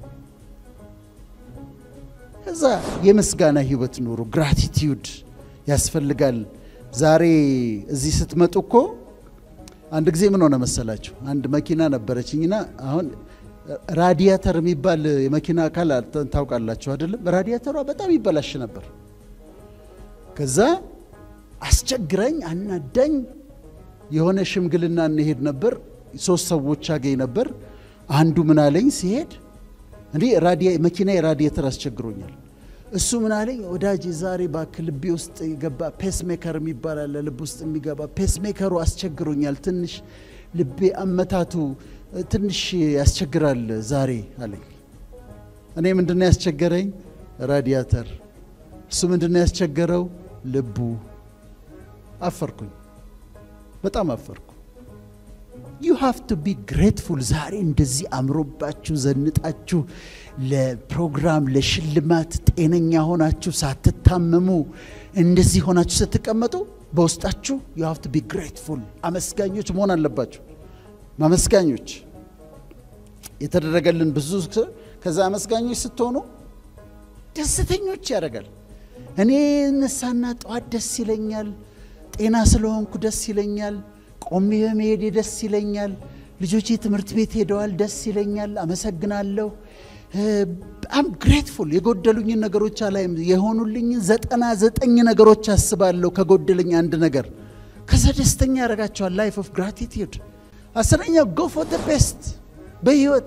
ከዛ የምስጋና ህይወት ኑሩ። ግራቲቲዩድ ያስፈልጋል። ዛሬ እዚህ ስትመጡ እኮ አንድ ጊዜ ምን ሆነ መሰላችሁ? አንድ መኪና ነበረችኝና አሁን ራዲያተር የሚባል የመኪና አካል ታውቃላችሁ አይደለም? ራዲያተሯ በጣም ይበላሽ ነበር። ከዛ አስቸግረኝ አናዳኝ የሆነ ሽምግልና እንሄድ ነበር። ሶስት ሰዎች አገኝ ነበር። አንዱ ምን አለኝ ሲሄድ እንዴ መኪና የራዲየተር አስቸግሮኛል። እሱ ምን አለኝ ወዳጅ ዛሬ እባክህ ልቤ ውስጥ የገባ ፔስ ሜከር የሚባል አለ፣ ልብ ውስጥ የሚገባ ፔስ ሜከሩ አስቸግሮኛል። ትንሽ ልቤ አመታቱ ትንሽ ያስቸግራል ዛሬ አለኝ። እኔ ምንድነው ያስቸገረኝ? ራዲያተር። እሱ ምንድነው ያስቸገረው? ልቡ። አፈርኩኝ፣ በጣም አፈርኩ። ዩ ሃቭ ቱ ቢ ግሬትፉል። ዛሬ እንደዚህ አምሮባችሁ ዘንጣችሁ ለፕሮግራም ለሽልማት ጤነኛ ሆናችሁ ሳትታመሙ እንደዚህ ሆናችሁ ስትቀመጡ በውስጣችሁ ዩ ሃቭ ቱ ቢ ግሬትፉል፣ አመስጋኞች መሆን አለባችሁ። ማመስጋኞች የተደረገልን ብዙ ከዛ አመስጋኞች ስትሆኑ ደስተኞች ያደርጋል። እኔ እነሳና ጠዋት ደስ ይለኛል፣ ጤና ስለሆንኩ ደስ ይለኛል፣ ቆሜ በመሄዴ ደስ ይለኛል፣ ልጆቼ ትምህርት ቤት ሄደዋል፣ ደስ ይለኛል፣ አመሰግናለሁ። በጣም ግሬትፉል የጎደሉኝን ነገሮች አላይም። የሆኑልኝን ዘጠና ዘጠኝ ነገሮች አስባለሁ ከጎደለኝ አንድ ነገር። ከዛ ደስተኛ ያደርጋቸዋል። ላይፍ ኦፍ ግራቲቲዩድ። አስረኛው ጎ ፎር ደ ቤስት በህይወት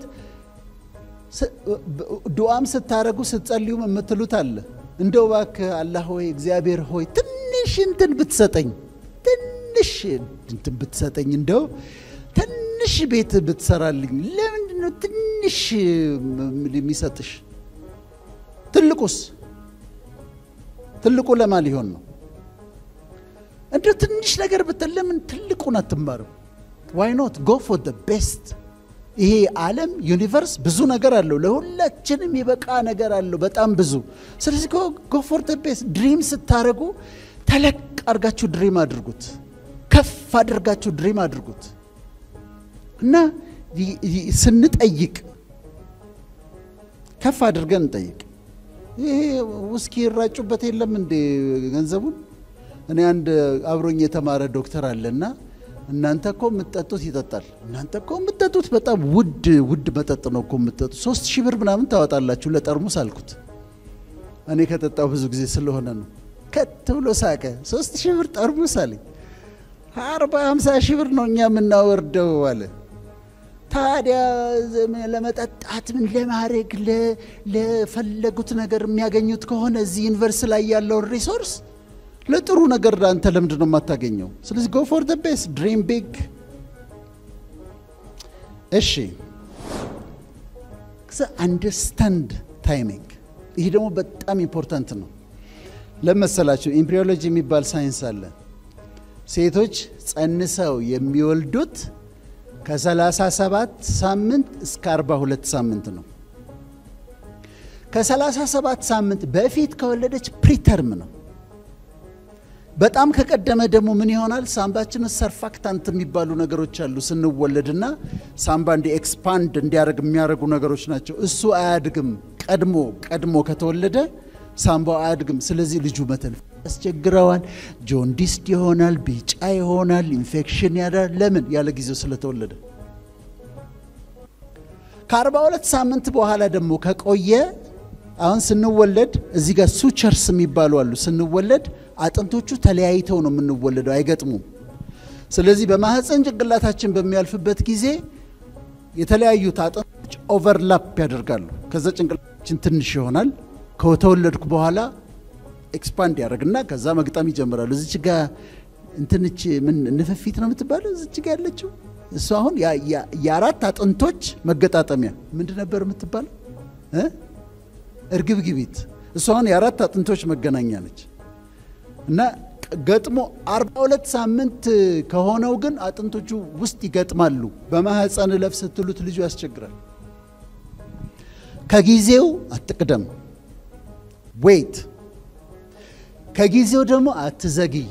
ዱዓም ስታረጉ ስትጸልዩም የምትሉት አለ እንደው እባክህ አላህ ሆይ እግዚአብሔር ሆይ ትንሽ እንትን ብትሰጠኝ ትንሽ እንትን ብትሰጠኝ እንደው ትንሽ ቤት ብትሰራልኝ ለምንድን ነው ትንሽ የሚሰጥሽ ትልቁስ ትልቁ ለማ ሊሆን ነው እንደው ትንሽ ነገር ብትል ለምን ትልቁን አትማርም ዋይ ኖት ጎ ፎር ደ ቤስት ይሄ ዓለም ዩኒቨርስ ብዙ ነገር አለው። ለሁላችንም የበቃ ነገር አለው፣ በጣም ብዙ። ስለዚህ ጎ ፎር ደ ቤስት። ድሪም ስታደርጉ ተለቅ አድርጋችሁ ድሪም አድርጉት፣ ከፍ አድርጋችሁ ድሪም አድርጉት እና ስንጠይቅ ከፍ አድርገን እንጠይቅ። ይሄ ውስኪ ይራጩበት የለም እንዴ ገንዘቡን? እኔ አንድ አብሮኝ የተማረ ዶክተር አለና እናንተ እኮ የምትጠጡት ይጠጣል። እናንተ እኮ የምትጠጡት በጣም ውድ ውድ መጠጥ ነው እኮ የምትጠጡት። ሶስት ሺህ ብር ምናምን ታወጣላችሁ ለጠርሙስ አልኩት። እኔ ከጠጣው ብዙ ጊዜ ስለሆነ ነው። ከት ብሎ ሳቀ። ሶስት ሺህ ብር ጠርሙስ አለኝ። አርባ ሀምሳ ሺህ ብር ነው እኛ የምናወርደው አለ። ታዲያ ለመጠጣት ምን ለማድረግ ለፈለጉት ነገር የሚያገኙት ከሆነ እዚህ ዩኒቨርስ ላይ ያለውን ሪሶርስ ለጥሩ ነገር አንተ ለምንድን ነው የማታገኘው? ስለዚህ ጎ ፎር ደ ቤስት ድሪም ቢግ። እሺ አንደርስታንድ ታይሚንግ። ይህ ደግሞ በጣም ኢምፖርታንት ነው። ለመሰላችሁ ኢምብሪዮሎጂ የሚባል ሳይንስ አለ። ሴቶች ጸንሰው የሚወልዱት ከ37 ሳምንት እስከ 42 ሳምንት ነው። ከ37 ሳምንት በፊት ከወለደች ፕሪተርም ነው። በጣም ከቀደመ ደግሞ ምን ይሆናል? ሳምባችን ሰርፋክታንት የሚባሉ ነገሮች አሉ። ስንወለድና ሳምባ እንዲ ኤክስፓንድ እንዲያደርግ የሚያደርጉ ነገሮች ናቸው። እሱ አያድግም። ቀድሞ ቀድሞ ከተወለደ ሳምባው አያድግም። ስለዚህ ልጁ መተንፈስ ያስቸግረዋል። ጆንዲስድ ይሆናል፣ ቢጫ ይሆናል፣ ኢንፌክሽን ያዳል። ለምን? ያለ ጊዜው ስለተወለደ። ከአርባ ሁለት ሳምንት በኋላ ደግሞ ከቆየ አሁን ስንወለድ እዚህ ጋር ሱቸርስ የሚባሉ አሉ። ስንወለድ አጥንቶቹ ተለያይተው ነው የምንወለደው፣ አይገጥሙም። ስለዚህ በማህፀን ጭንቅላታችን በሚያልፍበት ጊዜ የተለያዩት አጥንቶች ኦቨርላፕ ያደርጋሉ። ከዛ ጭንቅላታችን ትንሽ ይሆናል። ከተወለድኩ በኋላ ኤክስፓንድ ያደርግና ከዛ መግጠም ይጀምራሉ። እዚች ጋ እንትንች ምን ንፍፊት ነው የምትባለው? እዚች ጋ ያለችው እሱ አሁን የአራት አጥንቶች መገጣጠሚያ ምንድን ነበር የምትባለው? እርግብግቢት። እሱ አሁን የአራት አጥንቶች መገናኛ ነች። እና ገጥሞ አርባ ሁለት ሳምንት ከሆነው ግን አጥንቶቹ ውስጥ ይገጥማሉ። በማህፀን እለፍ ስትሉት ልጁ ያስቸግራል። ከጊዜው አትቅደም፣ ዌይት ከጊዜው ደግሞ አትዘግይ።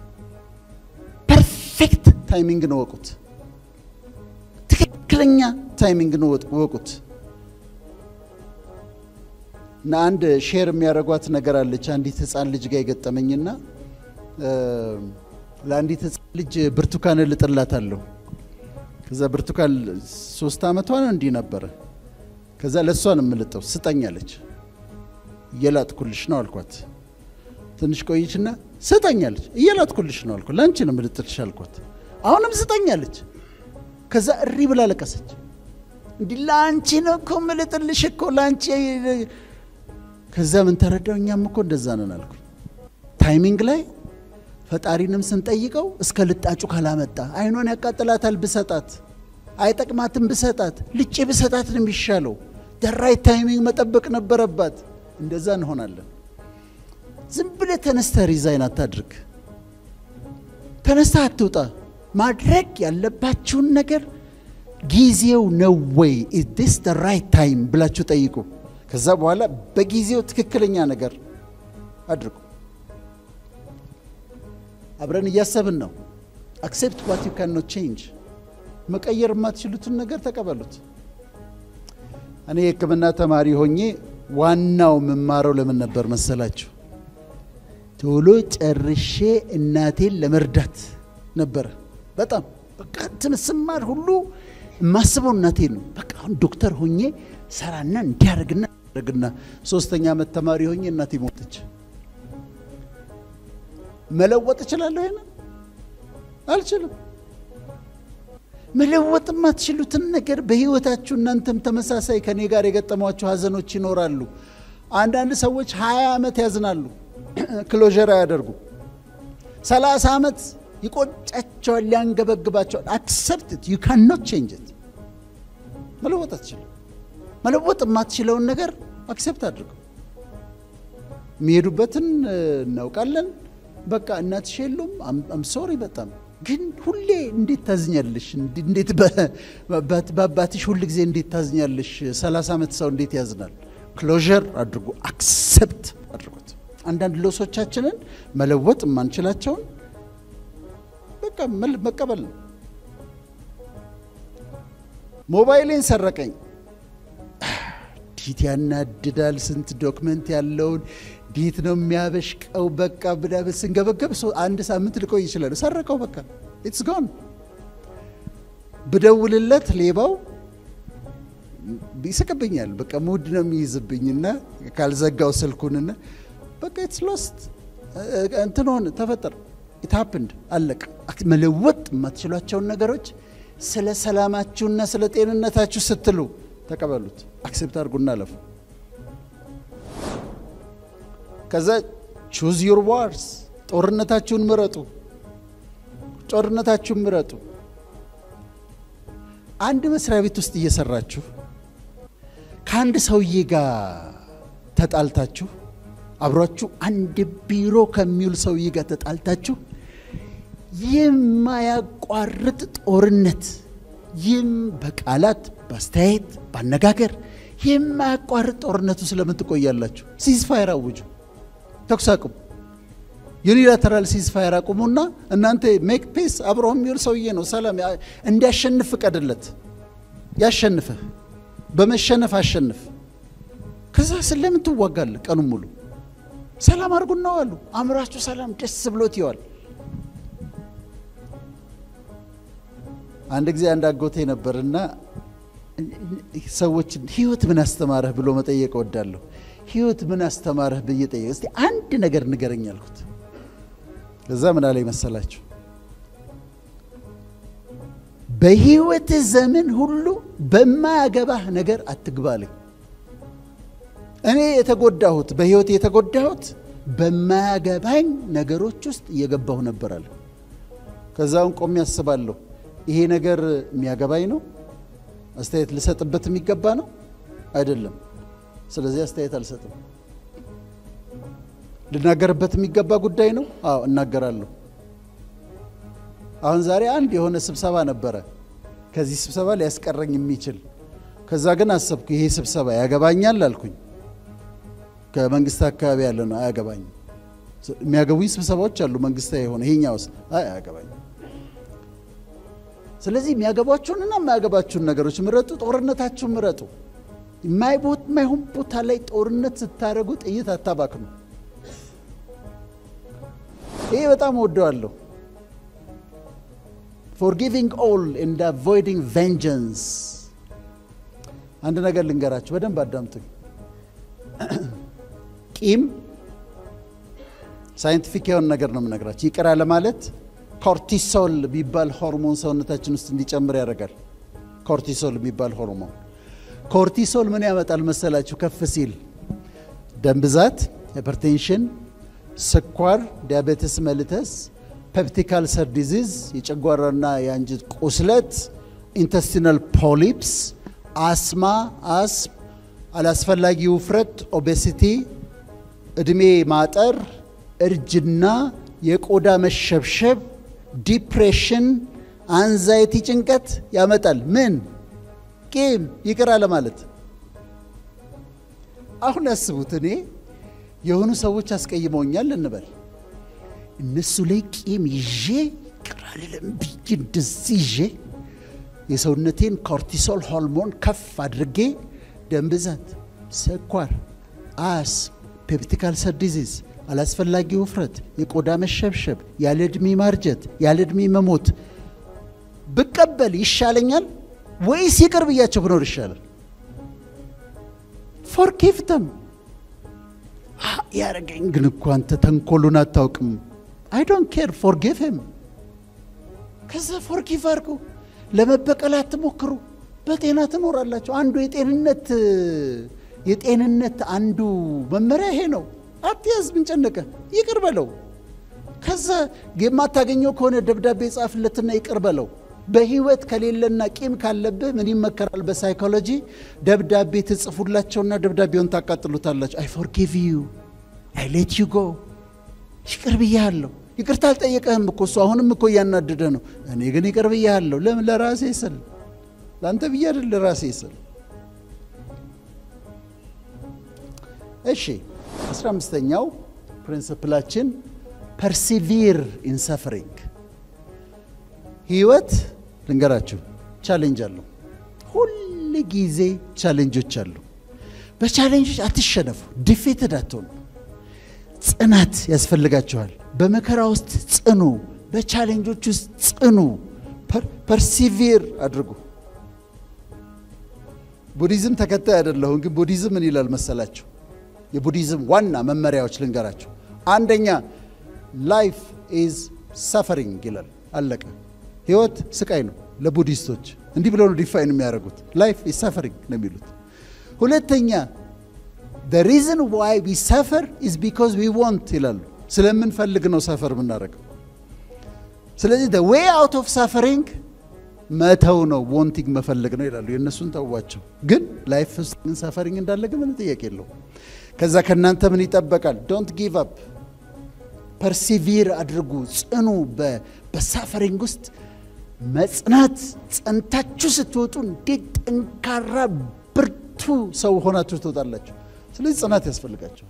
ፐርፌክት ታይሚንግ ነው ወቁት። ትክክለኛ ታይሚንግ ነው ወቁት። እና አንድ ሼር የሚያደርጓት ነገር አለች። አንዲት ህፃን ልጅ ጋር የገጠመኝና ለአንዲት ህፃን ልጅ ብርቱካን እልጥላታለሁ። ከዛ ብርቱካን ሶስት ዓመቷ ነው እንዲህ ነበረ። ከዛ ለእሷ ነው የምልጠው። ስጠኛለች። እየላጥኩልሽ ነው አልኳት። ትንሽ ቆይችና ስጠኛለች። እየላጥኩልሽ ነው አልኳት። ለአንቺ ነው የምልጥልሽ አልኳት። አሁንም ስጠኛለች። ከዛ እሪ ብላ ለቀሰች። እንዲህ ለአንቺ ነው እኮ የምልጥልሽ እኮ ለአንቺ ከዛ ምን ተረዳው? እኛም እኮ እንደዛ ነን አልኩ። ታይሚንግ ላይ ፈጣሪንም ስንጠይቀው እስከ ልጣጩ ካላመጣ አይኗን ያቃጥላታል ብሰጣት፣ አይጠቅማትም ብሰጣት፣ ልጬ ብሰጣት ነው የሚሻለው። ደራይ ታይሚንግ መጠበቅ ነበረባት። እንደዛ እንሆናለን። ዝም ብለህ ተነስተህ ሪዛይን አታድርግ። ተነስተህ አትውጣ። ማድረግ ያለባችሁን ነገር ጊዜው ነው ወይ ኢዝ ዲስ ደ ራይት ታይም ብላችሁ ጠይቁ። ከዛ በኋላ በጊዜው ትክክለኛ ነገር አድርጉ። አብረን እያሰብን ነው። አክሴፕት ዋት ዩ ካን ኖት ቼንጅ። መቀየር የማትችሉትን ነገር ተቀበሉት። እኔ የሕክምና ተማሪ ሆኜ ዋናው የምማረው ለምን ነበር መሰላችሁ? ቶሎ ጨርሼ እናቴን ለመርዳት ነበረ። በጣም በቃ እንትን ስማር ሁሉ የማስበው እናቴን ነው። በቃ አሁን ዶክተር ሆኜ ሰራና እንዲያደርግና ያደርግና ሶስተኛ ዓመት ተማሪ ሆኜ እናቴ ሞተች። መለወጥ እችላለሁ? ይሄን አልችልም። መለወጥ የማትችሉትን ነገር በህይወታችሁ እናንተም ተመሳሳይ ከኔ ጋር የገጠሟቸው ሀዘኖች ይኖራሉ። አንዳንድ ሰዎች ሀያ ዓመት ያዝናሉ፣ ክሎዥር አያደርጉ። ሰላሳ ዓመት ይቆጫቸዋል፣ ያንገበግባቸዋል። አክሰፕት ዩ ካን ኖት ቼንጅ ኢት። መለወጥ አትችልም። መለወጥ የማትችለውን ነገር አክሴፕት አድርገው። የሚሄዱበትን እናውቃለን። በቃ እናትሽ የሉም። አም ሶሪ በጣም ግን ሁሌ እንዴት ታዝኛለሽ? እንዴት በአባትሽ ሁል ጊዜ እንዴት ታዝኛለሽ? ሰላሳ ዓመት ሰው እንዴት ያዝናል? ክሎዥር አድርጉ፣ አክሴፕት አድርጉት። አንዳንድ ሎሶቻችንን መለወጥ የማንችላቸውን በቃ መቀበል ነው። ሞባይሌን ሰረቀኝ። ዲት ያናድዳል። ስንት ዶክመንት ያለውን ዲት ነው የሚያበሽቀው። በቃ ብዳበት ስንገበገብ አንድ ሳምንት ልቆይ ይችላል። ሰረቀው፣ በቃ ኢትስ ጎን ብደውልለት ሌባው ይስቅብኛል። በቃ ሙድ ነው የሚይዝብኝና ካልዘጋው ስልኩንና በቃ ኢትስ ሎስት እንትን ሆነ ተፈጠረ። ኢት ሀፕንድ አለቅ። መለወጥ የማትችሏቸውን ነገሮች ስለ ሰላማችሁና ስለ ጤንነታችሁ ስትሉ ተቀበሉት፣ አክሴፕት አድርጉና አለፉ። ከዛ ቹዝ ዩር ዋርስ ጦርነታችሁን ምረጡ። ጦርነታችሁን ምረጡ። አንድ መስሪያ ቤት ውስጥ እየሰራችሁ ከአንድ ሰውዬ ጋር ተጣልታችሁ አብሯችሁ አንድ ቢሮ ከሚውል ሰውዬ ጋር ተጣልታችሁ የማያቋርጥ ጦርነት ይህም በቃላት በአስተያየት በአነጋገር የማያቋርጥ ጦርነቱ ስለምን ትቆያላችሁ? ሲዝፋየር አውጁ። ተኩስ አቁም። ዩኒላተራል ሲዝፋየር አቁሙና እናንተ ሜክ ፔስ። አብሮ የሚውል ሰውዬ ነው። ሰላም እንዲያሸንፍ ፍቀድለት። ያሸንፍህ፣ በመሸነፍ አሸንፍ። ከዛ ስለምን ትዋጋለህ? ቀኑን ሙሉ ሰላም አድርጉና ዋሉ። አእምሯችሁ ሰላም ደስ ብሎት ይዋል። አንድ ጊዜ አንድ አጎቴ ነበርና ሰዎችን ህይወት ምን አስተማረህ ብሎ መጠየቅ እወዳለሁ። ህይወት ምን አስተማረህ ብዬ ጠየቅ። እስቲ አንድ ነገር ንገረኝ አልኩት። እዛ ምን አለኝ መሰላችሁ? በህይወት ዘመን ሁሉ በማያገባህ ነገር አትግባ አለኝ። እኔ የተጎዳሁት በህይወት የተጎዳሁት በማያገባኝ ነገሮች ውስጥ እየገባሁ ነበር አለ። ከዛውን ቆሜ ያስባለሁ ይሄ ነገር የሚያገባኝ ነው? አስተያየት ልሰጥበት የሚገባ ነው? አይደለም። ስለዚህ አስተያየት አልሰጥም። ልናገርበት የሚገባ ጉዳይ ነው? አዎ እናገራለሁ። አሁን ዛሬ አንድ የሆነ ስብሰባ ነበረ፣ ከዚህ ስብሰባ ሊያስቀረኝ የሚችል ከዛ ግን አሰብኩ፣ ይሄ ስብሰባ ያገባኛል አልኩኝ። ከመንግስት አካባቢ ያለ ነው፣ አያገባኝም። የሚያገቡኝ ስብሰባዎች አሉ፣ መንግስታዊ የሆነ ይሄኛውስ አይ አያገባኝም። ስለዚህ የሚያገባችሁንና የማያገባችሁን ነገሮች ምረጡ። ጦርነታችሁን ምረጡ። የማይሆን ቦታ ላይ ጦርነት ስታደርጉ ጥይት አታባክኑ። ይሄ በጣም ወደዋለሁ። ፎርጊቪንግ ኦል ኤንድ አቮይዲንግ ቬንጀንስ። አንድ ነገር ልንገራችሁ፣ በደንብ አዳምጡኝ። ቂም ሳይንቲፊክ የሆነ ነገር ነው የምነግራችሁ። ይቅር ለማለት ኮርቲሶል የሚባል ሆርሞን ሰውነታችን ውስጥ እንዲጨምር ያደርጋል። ኮርቲሶል የሚባል ሆርሞን ኮርቲሶል ምን ያመጣል መሰላችሁ? ከፍ ሲል ደም ብዛት፣ ሃይፐርቴንሽን፣ ስኳር፣ ዲያቤትስ መልተስ፣ ፔፕቲክ አልሰር ዲዚዝ፣ የጨጓራና የአንጀት ቁስለት፣ ኢንተስቲናል ፖሊፕስ፣ አስማ፣ አስም፣ አላስፈላጊ ውፍረት፣ ኦቤሲቲ፣ እድሜ ማጠር፣ እርጅና፣ የቆዳ መሸብሸብ ዲፕሬሽን፣ አንዛይቲ፣ ጭንቀት ያመጣል። ምን ቂም፣ ይቅር አለ ማለት። አሁን ያስቡት፣ እኔ የሆኑ ሰዎች አስቀይመውኛል እንበል፣ እነሱ ላይ ቂም ይዤ ይቅር አልልም ብዬ እንደዚህ ይዤ የሰውነቴን ኮርቲሶል ሆርሞን ከፍ አድርጌ ደም ብዛት፣ ስኳር፣ አስም፣ ፔፕቲክ አልሰር ዲዚዝ አላስፈላጊ ውፍረት፣ የቆዳ መሸብሸብ፣ ያለ ዕድሜ ማርጀት፣ ያለ ዕድሜ መሞት ብቀበል ይሻለኛል ወይስ ይቅር ብያቸው ብኖር ይሻላል? ፎርጊቭ ደም። ያረገኝ ግን እኮ አንተ ተንኮሉን አታውቅም። አይ ዶንት ኬር ፎርጊቭ ሂም። ከዛ ፎርጊቭ አድርጉ። ለመበቀል አትሞክሩ። በጤና ትኖራላችሁ። አንዱ የጤንነት የጤንነት አንዱ መመሪያ ይሄ ነው። አትያዝ፣ ምን ጨነቀ? ይቅር በለው። ከዛ የማታገኘው ከሆነ ደብዳቤ ጻፍለትና ይቅር በለው። በህይወት ከሌለና ቂም ካለብህ ምን ይመከራል? በሳይኮሎጂ ደብዳቤ ትጽፉላቸውና ደብዳቤውን ታቃጥሉታላችሁ። አይ ፎርጊቭ ዩ አይ ሌት ዩ ጎ። ይቅር ብያለሁ። ይቅርታ አልጠየቀህም እኮ እሱ አሁንም እኮ እያናደደ ነው። እኔ ግን ይቅር ብያለሁ። ለምን? ለራሴ ስል፣ ለአንተ ብዬ አይደል፣ ለራሴ ስል። እሺ አስራ አምስተኛው ፕሪንስፕላችን ፐርሲቪር ኢን ሰፈሪንግ ህይወት ልንገራችሁ ቻሌንጅ አለው። ሁል ጊዜ ቻሌንጆች አሉ። በቻሌንጆች አትሸነፉ፣ ዲፌትድ አትሆኑ። ጽናት ያስፈልጋችኋል። በመከራ ውስጥ ጽኑ፣ በቻሌንጆች ውስጥ ጽኑ። ፐርሲቪር አድርጉ። ቡዲዝም ተከታይ አይደለሁም፣ ግን ቡዲዝም ምን ይላል መሰላችሁ? የቡዲዝም ዋና መመሪያዎች ልንገራችሁ። አንደኛ ላይፍ ኢዝ ሰፈሪንግ ይላል። አለቀ። ህይወት ስቃይ ነው ለቡዲስቶች። እንዲህ ብለው ነው ዲፋይን የሚያደርጉት። ላይፍ ኢዝ ሰፈሪንግ ነው የሚሉት። ሁለተኛ the reason why we suffer is because we want ይላሉ። ስለምንፈልግ ነው ሰፈር የምናደርገው። ስለዚህ the way out of suffering መተው ነው፣ ዋንቲንግ መፈለግ ነው ይላሉ። የእነሱን ተዋቸው። ግን ላይፍ ውስጥ ግን ሰፈሪንግ እንዳለ ግን ምንም ጥያቄ የለው። ከዛ ከእናንተ ምን ይጠበቃል? ዶንት ጊቭ አፕ ፐርሲቪር አድርጉ፣ ጽኑ። በሳፈሪንግ ውስጥ መጽናት ጸንታችሁ ስትወጡ እንዴት ጠንካራ ብርቱ ሰው ሆናችሁ ትወጣላችሁ። ስለዚህ ጽናት ያስፈልጋቸዋል።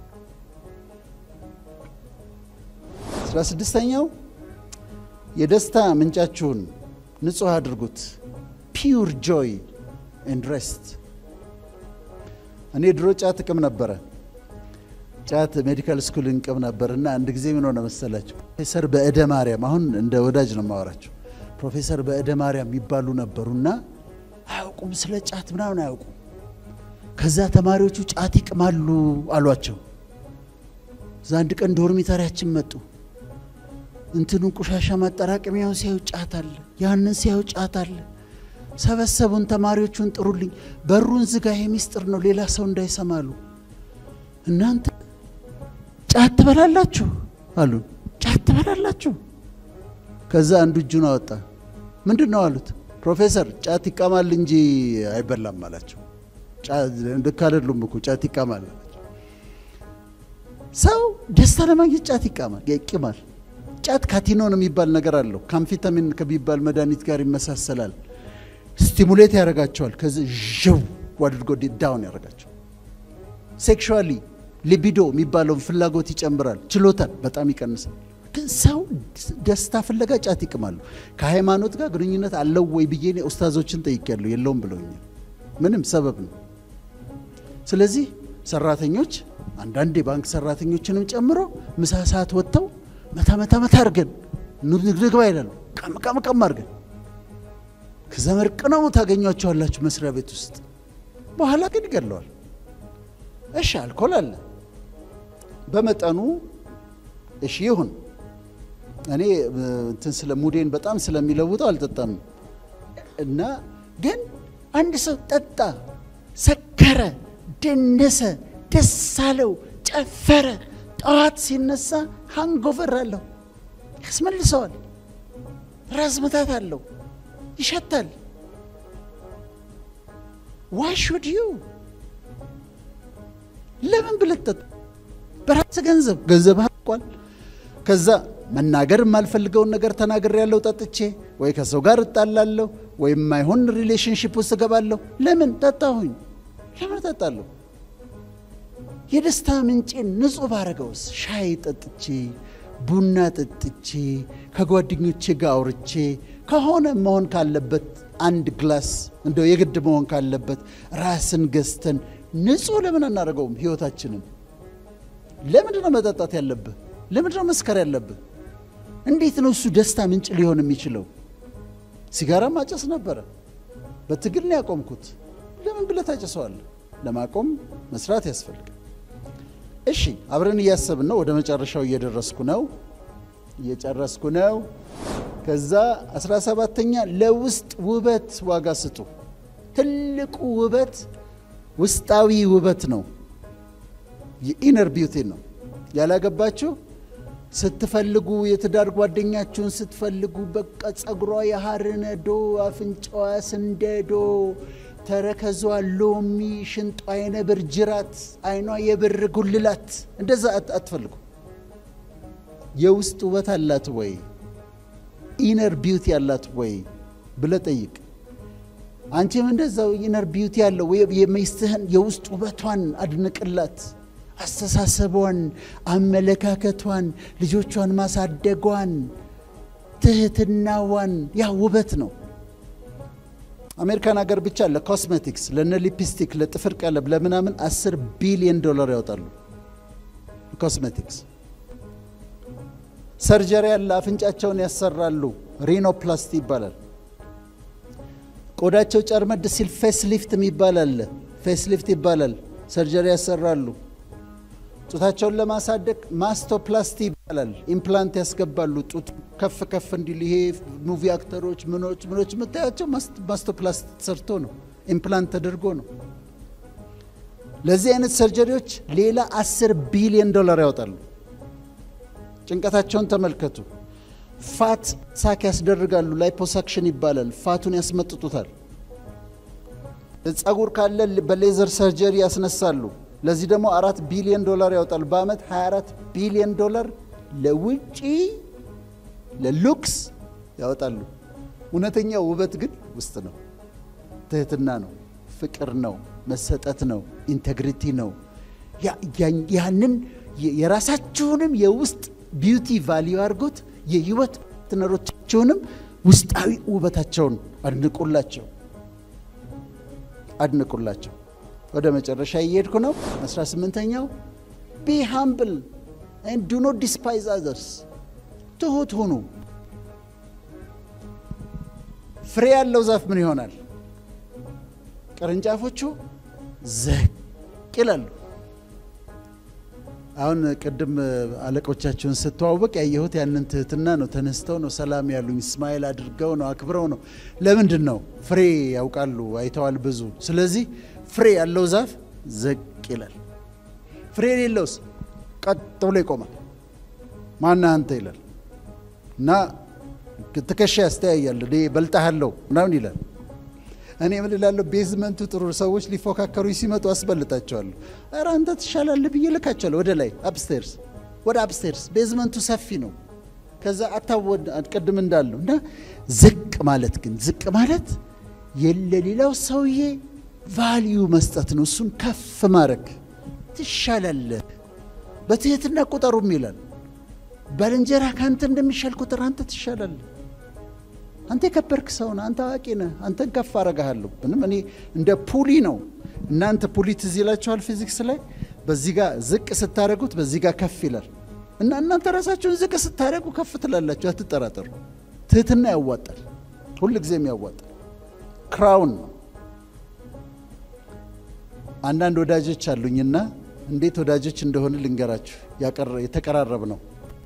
አስራ ስድስተኛው የደስታ ምንጫችሁን ንጹሕ አድርጉት። ፒውር ጆይ ኤንድ ሬስት። እኔ ድሮ ጫት እቅም ነበረ። ጫት ሜዲካል ስኩል እንቅም ነበር እና አንድ ጊዜ ምን ሆነ መሰላቸው? ፕሮፌሰር በእደ ማርያም አሁን እንደ ወዳጅ ነው የማወራቸው። ፕሮፌሰር በእደ ማርያም የሚባሉ ነበሩና አያውቁም፣ ስለ ጫት ምናምን አያውቁም። ከዛ ተማሪዎቹ ጫት ይቅማሉ አሏቸው። እዛ አንድ ቀን ዶርሚተሪያችን መጡ። እንትኑን ቆሻሻ ማጠራቀሚያውን ሲያዩ ጫት አለ፣ ያንን ሲያዩ ጫት አለ። ሰበሰቡን። ተማሪዎቹን ጥሩልኝ፣ በሩን ዝጋ፣ ይሄ ሚስጥር ነው፣ ሌላ ሰው እንዳይሰማሉ። እናንተ ጫት ትበላላችሁ አሉን። ጫት ትበላላችሁ? ከዛ አንዱ እጁን አወጣ። ምንድን ነው አሉት። ፕሮፌሰር ጫት ይቃማል እንጂ አይበላም አላቸው። ልክ አይደሉም እኮ ጫት ይቃማል አላቸው። ሰው ደስታ ለማግኘት ጫት ይቃማል ይቅማል። ጫት ካቲኖን የሚባል ነገር አለው። ካምፊታሚን ከሚባል መድኃኒት ጋር ይመሳሰላል። ስቲሙሌት ያደርጋቸዋል። ከዚህ ዥው አድርጎ ዳውን ያደርጋቸዋል። ሴክሹዋሊ ሊቢዶ የሚባለውን ፍላጎት ይጨምራል። ችሎታን በጣም ይቀንሳል። ግን ሰው ደስታ ፍለጋ ጫት ይቅማሉ። ከሃይማኖት ጋር ግንኙነት አለው ወይ ብዬ እኔ ኡስታዞችን ጠይቄያለሁ። የለውም ብለውኛል። ምንም ሰበብ ነው። ስለዚህ ሰራተኞች አንዳንድ የባንክ ሰራተኞችንም ጨምሮ ምሳ ሰዓት ወጥተው መታ መታ መታ አድርገን ንግባ ይላሉ። ቀም ቀም ቀም አድርገን ከዛ መርቅነው ታገኟቸዋላችሁ መስሪያ ቤት ውስጥ። በኋላ ግን ይገለዋል። እሺ አልኮል አለ በመጠኑ እሺ ይሁን። እኔ እንትን ስለ ሙዴን በጣም ስለሚለውጠው አልጠጣም እና ግን አንድ ሰው ጠጣ፣ ሰከረ፣ ደነሰ፣ ደስ አለው፣ ጨፈረ። ጠዋት ሲነሳ ሃንጎቨር አለው፣ ያስመልሰዋል። ራስ ምታት አለው፣ ይሸታል። ዋይ ሹድ ዩ ለምን ብለህ ጠጣ? በራስ ገንዘብ ገንዘብ አልቋል። ከዛ መናገር የማልፈልገውን ነገር ተናግሬ ያለው ጠጥቼ ወይ ከሰው ጋር እጣላለሁ ወይ የማይሆን ሪሌሽንሽፕ ውስጥ እገባለሁ። ለምን ጠጣሁኝ? ለምን እጠጣለሁ? የደስታ ምንጬን ንጹህ ባረገውስ ሻይ ጠጥቼ ቡና ጠጥቼ ከጓደኞቼ ጋር አውርቼ ከሆነ መሆን ካለበት አንድ ግላስ እንደው የግድ መሆን ካለበት ራስን ገዝተን ንጹህ ለምን አናደርገውም? ህይወታችንን ለምንድን ነው መጠጣት ያለብህ? ለምንድን ነው መስከር ያለብህ? እንዴት ነው እሱ ደስታ ምንጭ ሊሆን የሚችለው? ሲጋራ ማጨስ ነበረ፣ በትግል ነው ያቆምኩት። ለምን ብለህ ታጨሰዋለህ? ለማቆም መስራት ያስፈልጋል። እሺ አብረን እያሰብን ነው። ወደ መጨረሻው እየደረስኩ ነው፣ እየጨረስኩ ነው። ከዛ አስራ ሰባተኛ ለውስጥ ውበት ዋጋ ስጡ። ትልቁ ውበት ውስጣዊ ውበት ነው፣ የኢነር ቢዩቲ ነው። ያላገባችሁ ስትፈልጉ የትዳር ጓደኛችሁን ስትፈልጉ በቃ ጸጉሯ የሐር ነዶ፣ አፍንጫዋ ስንደዶ፣ ተረከዟ ሎሚ፣ ሽንጧ የነብር ጅራት፣ አይኗ የብር ጉልላት፣ እንደዛ አትፈልጉ። የውስጥ ውበት አላት ወይ? ኢነር ቢዩቲ አላት ወይ ብለ ጠይቅ። አንቺም እንደዛው ኢነር ቢዩቲ ያለው የሚስትህን የውስጥ ውበቷን አድንቅላት። አስተሳሰቧን፣ አመለካከቷን፣ ልጆቿን ማሳደጓን፣ ትህትናዋን ያ ውበት ነው። አሜሪካን ሀገር ብቻ ለኮስሜቲክስ፣ ለነ ሊፕስቲክ፣ ለጥፍር ቀለም፣ ለምናምን አስር ቢሊዮን ዶላር ያወጣሉ። ኮስሜቲክስ ሰርጀሪ ያለ አፍንጫቸውን ያሰራሉ። ሪኖፕላስቲ ይባላል። ቆዳቸው ጨርመድ ሲል ፌስ ሊፍት የሚባል አለ። ፌስ ሊፍት ይባላል። ሰርጀሪ ያሰራሉ። ጡታቸውን ለማሳደግ ማስቶፕላስቲ ይባላል። ኢምፕላንት ያስገባሉ። ጡት ከፍ ከፍ እንዲል ይሄ ሙቪ አክተሮች ምኖች ምኖች የምታያቸው ማስቶፕላስቲ ተሰርቶ ነው፣ ኢምፕላንት ተደርጎ ነው። ለዚህ አይነት ሰርጀሪዎች ሌላ አስር ቢሊዮን ዶላር ያወጣሉ። ጭንቀታቸውን ተመልከቱ። ፋት ሳክ ያስደርጋሉ። ላይፖሳክሽን ይባላል። ፋቱን ያስመጥጡታል። ጸጉር ካለ በሌዘር ሰርጀሪ ያስነሳሉ። ለዚህ ደግሞ አራት ቢሊዮን ዶላር ያወጣሉ። በአመት 24 ቢሊዮን ዶላር ለውጪ ለሉክስ ያወጣሉ። እውነተኛ ውበት ግን ውስጥ ነው። ትህትና ነው፣ ፍቅር ነው፣ መሰጠት ነው፣ ኢንቴግሪቲ ነው። ያንን የራሳችሁንም የውስጥ ቢዩቲ ቫሊዩ አድርጎት የህይወት ፓርትነሮቻቸውንም ውስጣዊ ውበታቸውን አድንቁላቸው አድንቁላቸው። ወደ መጨረሻ እየሄድኩ ነው። 18ኛው ቢ ሃምብል ዱ ኖት ዲስፓይዝ አዘርስ፣ ትሁት ሁኑ። ፍሬ ያለው ዛፍ ምን ይሆናል? ቅርንጫፎቹ ዘቅ ይላሉ። አሁን ቅድም አለቆቻቸውን ስተዋወቅ ያየሁት ያንን ትህትና ነው። ተነስተው ነው ሰላም ያሉኝ፣ ስማይል አድርገው ነው አክብረው ነው። ለምንድን ነው? ፍሬ ያውቃሉ፣ አይተዋል ብዙ። ስለዚህ ፍሬ ያለው ዛፍ ዘቅ ይላል። ፍሬ የሌለውስ ቀጥ ብሎ ይቆማል። ማነህ አንተ ይላል እና ትከሻ ያስተያያል። እኔ በልጣሃለሁ ምናምን ይላል። እኔ ምን እላለሁ? ቤዝመንቱ ጥሩ ሰዎች ሊፎካከሩ ሲመጡ አስበልጣቸዋለሁ። ኧረ አንተ ትሻላለህ ብዬ ልካቸዋለሁ ወደ ላይ አፕስቴርስ፣ ወደ አፕስቴርስ። ቤዝመንቱ ሰፊ ነው። ከዛ አታወድ ቅድም እንዳለው እና ዝቅ ማለት ግን ዝቅ ማለት የለሌላው ሰውዬ ቫልዩ መስጠት ነው። እሱን ከፍ ማድረግ ትሻላለህ። በትህትና ቁጠሩም ይላል። ባልንጀራ ከአንተ እንደሚሻል ቁጥር አንተ ትሻላለህ። አንተ የከበርክ ሰው ነህ። አንተ አዋቂ ነህ። አንተን ከፍ አረጋሃለሁ። ምንም እኔ እንደ ፑሊ ነው። እናንተ ፑሊ ትዝ ይላችኋል ፊዚክስ ላይ በዚህ ጋር ዝቅ ስታደረጉት በዚህ ጋር ከፍ ይላል እና እናንተ ራሳችሁን ዝቅ ስታደረጉ ከፍ ትላላችሁ። አትጠራጠሩ። ትህትና ያዋጣል፣ ሁል ጊዜም ያዋጣል። ክራውን ነው። አንዳንድ ወዳጆች አሉኝና እንዴት ወዳጆች እንደሆነ ልንገራችሁ። የተቀራረብ ነው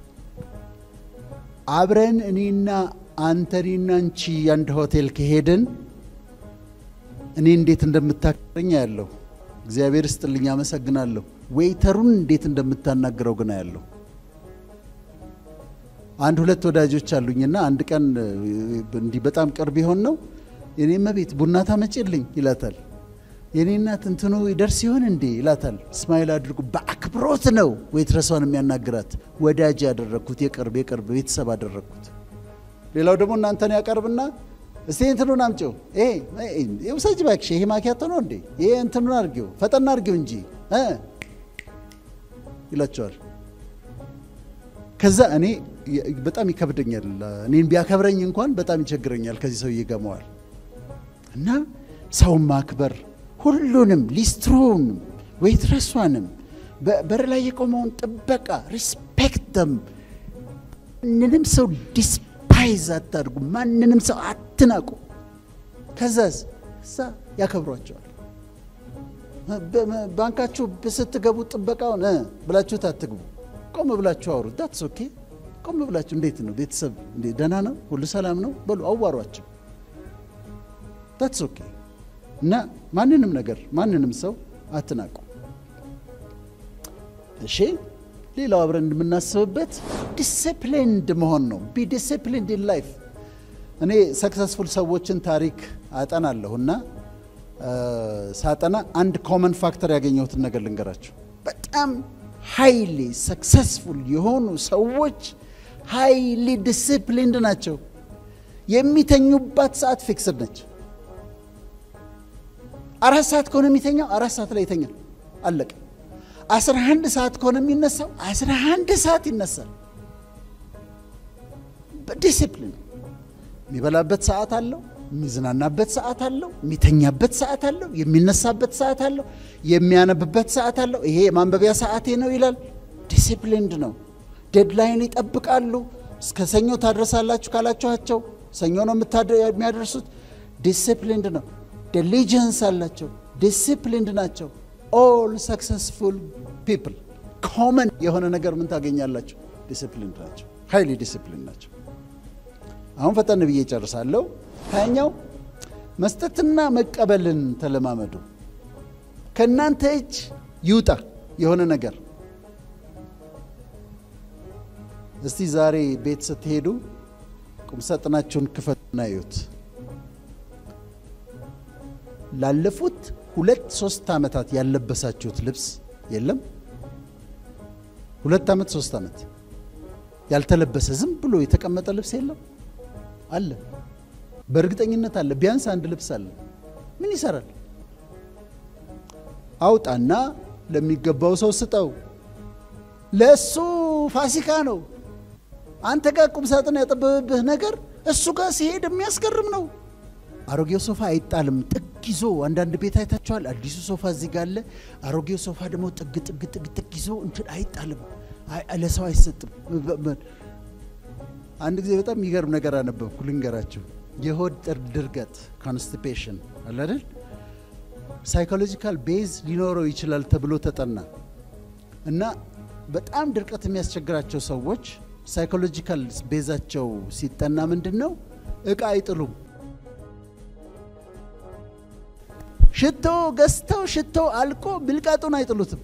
አብረን እኔና አንተ እኔና አንቺ አንድ ሆቴል ከሄድን እኔ እንዴት እንደምታከረኝ ያለሁ እግዚአብሔር ስጥልኝ፣ አመሰግናለሁ። ዌይተሩን እንዴት እንደምታናግረው ግን ያለሁ አንድ ሁለት ወዳጆች አሉኝና አንድ ቀን እንዲህ በጣም ቅርብ የሆን ነው የኔ መቤት ቡና ታመጭልኝ ይላታል። የኔ እናት እንትኑ ይደርስ ይሆን እንዴ ይላታል። እስማኤል አድርጉ በአክብሮት ነው ዌይትረሷን የሚያናግራት። ወዳጅ ያደረግኩት የቅርብ የቅርብ ቤተሰብ አደረግኩት። ሌላው ደግሞ እናንተን ያቀርብና እስቲ እንትኑን አምጪው፣ ይሄ ውሰጅ እባክሽ፣ ይሄ ማኪያቶ ነው እንዴ? ይሄ እንትኑን አድርጊው፣ ፈጠና አድርጊው እንጂ ይላቸዋል። ከዛ እኔ በጣም ይከብደኛል። እኔን ቢያከብረኝ እንኳን በጣም ይቸግረኛል። ከዚህ ሰው ይገመዋል እና ሰውን ማክበር ሁሉንም ሊስትሮውንም ዌይትረሷንም በር ላይ የቆመውን ጥበቃ ሪስፔክት ደም ማንንም ሰው ዲስፓይዝ አታድርጉ። ማንንም ሰው አትናቁ። ከዛዝ እዛ ያከብሯቸዋል። ባንካችሁ ስትገቡ ጥበቃውን ብላችሁት አትግቡ። ቆም ብላችሁ አውሩ። ዳትስ ኦኬ። ቆም ብላችሁ እንዴት ነው ቤተሰብ ደህና ነው ሁሉ ሰላም ነው በሉ አዋሯቸው። ዳትስ ኦኬ እና ማንንም ነገር ማንንም ሰው አትናቁ። እሺ ሌላው አብረን እንደምናስብበት ዲስፕሊንድ መሆን ነው። ቢ ዲስፕሊንድ ኢን ላይፍ። እኔ ሰክሰስፉል ሰዎችን ታሪክ አጠናለሁ እና ሳጠና አንድ ኮመን ፋክተር ያገኘሁትን ነገር ልንገራቸው። በጣም ሃይሊ ሰክሰስፉል የሆኑ ሰዎች ሃይሊ ዲስፕሊንድ ናቸው። የሚተኙባት ሰዓት ፊክስድ ነች። አራት ሰዓት ከሆነ የሚተኛው አራት ሰዓት ላይ ይተኛል። አለቀ። አስራ አንድ ሰዓት ከሆነ የሚነሳው አስራ አንድ ሰዓት ይነሳል። በዲሲፕሊን የሚበላበት ሰዓት አለው፣ የሚዝናናበት ሰዓት አለው፣ የሚተኛበት ሰዓት አለው፣ የሚነሳበት ሰዓት አለው፣ የሚያነብበት ሰዓት አለው። ይሄ የማንበቢያ ሰዓቴ ነው ይላል። ዲሲፕሊንድ ነው። ዴድላይን ይጠብቃሉ። እስከ ሰኞ ታድረሳላችሁ ካላችኋቸው ሰኞ ነው የሚያደርሱት። ዲሲፕሊንድ ነው። ዲሊጀንስ አላቸው። ዲሲፕሊንድ ናቸው። ኦል ሰክሰስፉል ፒፕል ኮመን የሆነ ነገር ምን ታገኛላቸው? ዲሲፕሊንድ ናቸው። ሀይሊ ዲሲፕሊን ናቸው። አሁን ፈጠን ብዬ ጨርሳለሁ። ሀያኛው መስጠትና መቀበልን ተለማመዱ። ከእናንተ እጅ ይውጣ የሆነ ነገር። እስቲ ዛሬ ቤት ስትሄዱ ቁምሳጥናችሁን ክፈቱና እዩት። ላለፉት ሁለት ሶስት ዓመታት ያለበሳችሁት ልብስ የለም? ሁለት ዓመት ሶስት ዓመት ያልተለበሰ ዝም ብሎ የተቀመጠ ልብስ የለም? አለ። በእርግጠኝነት አለ። ቢያንስ አንድ ልብስ አለ። ምን ይሰራል? አውጣና ለሚገባው ሰው ስጠው። ለእሱ ፋሲካ ነው። አንተ ጋር ቁም ሳጥን ያጠበበብህ ነገር እሱ ጋር ሲሄድ የሚያስገርም ነው። አሮጌው ሶፋ አይጣልም፣ ጥግ ይዞ አንዳንድ ቤት አይታችኋል። አዲሱ ሶፋ እዚህ ጋር አለ። አሮጌው ሶፋ ደግሞ ጥግ ጥግ ጥግ ጥግ ይዞ እንትን አይጣልም፣ ለሰው አይሰጥም። አንድ ጊዜ በጣም የሚገርም ነገር አነበብኩ፣ ልንገራችሁ። የሆድ ድርቀት ኮንስቲፔሽን አለ አይደል? ሳይኮሎጂካል ቤዝ ሊኖረው ይችላል ተብሎ ተጠና እና በጣም ድርቀት የሚያስቸግራቸው ሰዎች ሳይኮሎጂካል ቤዛቸው ሲጠና ምንድን ነው? እቃ አይጥሉም። ሽቶ ገዝተው ሽቶ አልቆ ብልቃጡን አይጥሉትም።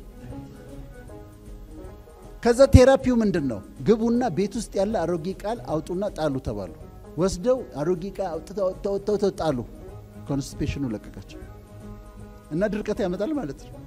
ከዛ ቴራፒው ምንድን ነው? ግቡና ቤት ውስጥ ያለ አሮጌ ቃል አውጡና ጣሉ ተባሉ። ወስደው አሮጌ ቃል አውጥተው ጣሉ። ኮንስቲፔሽኑ ለቀቃቸው እና ድርቀት ያመጣል ማለት ነው።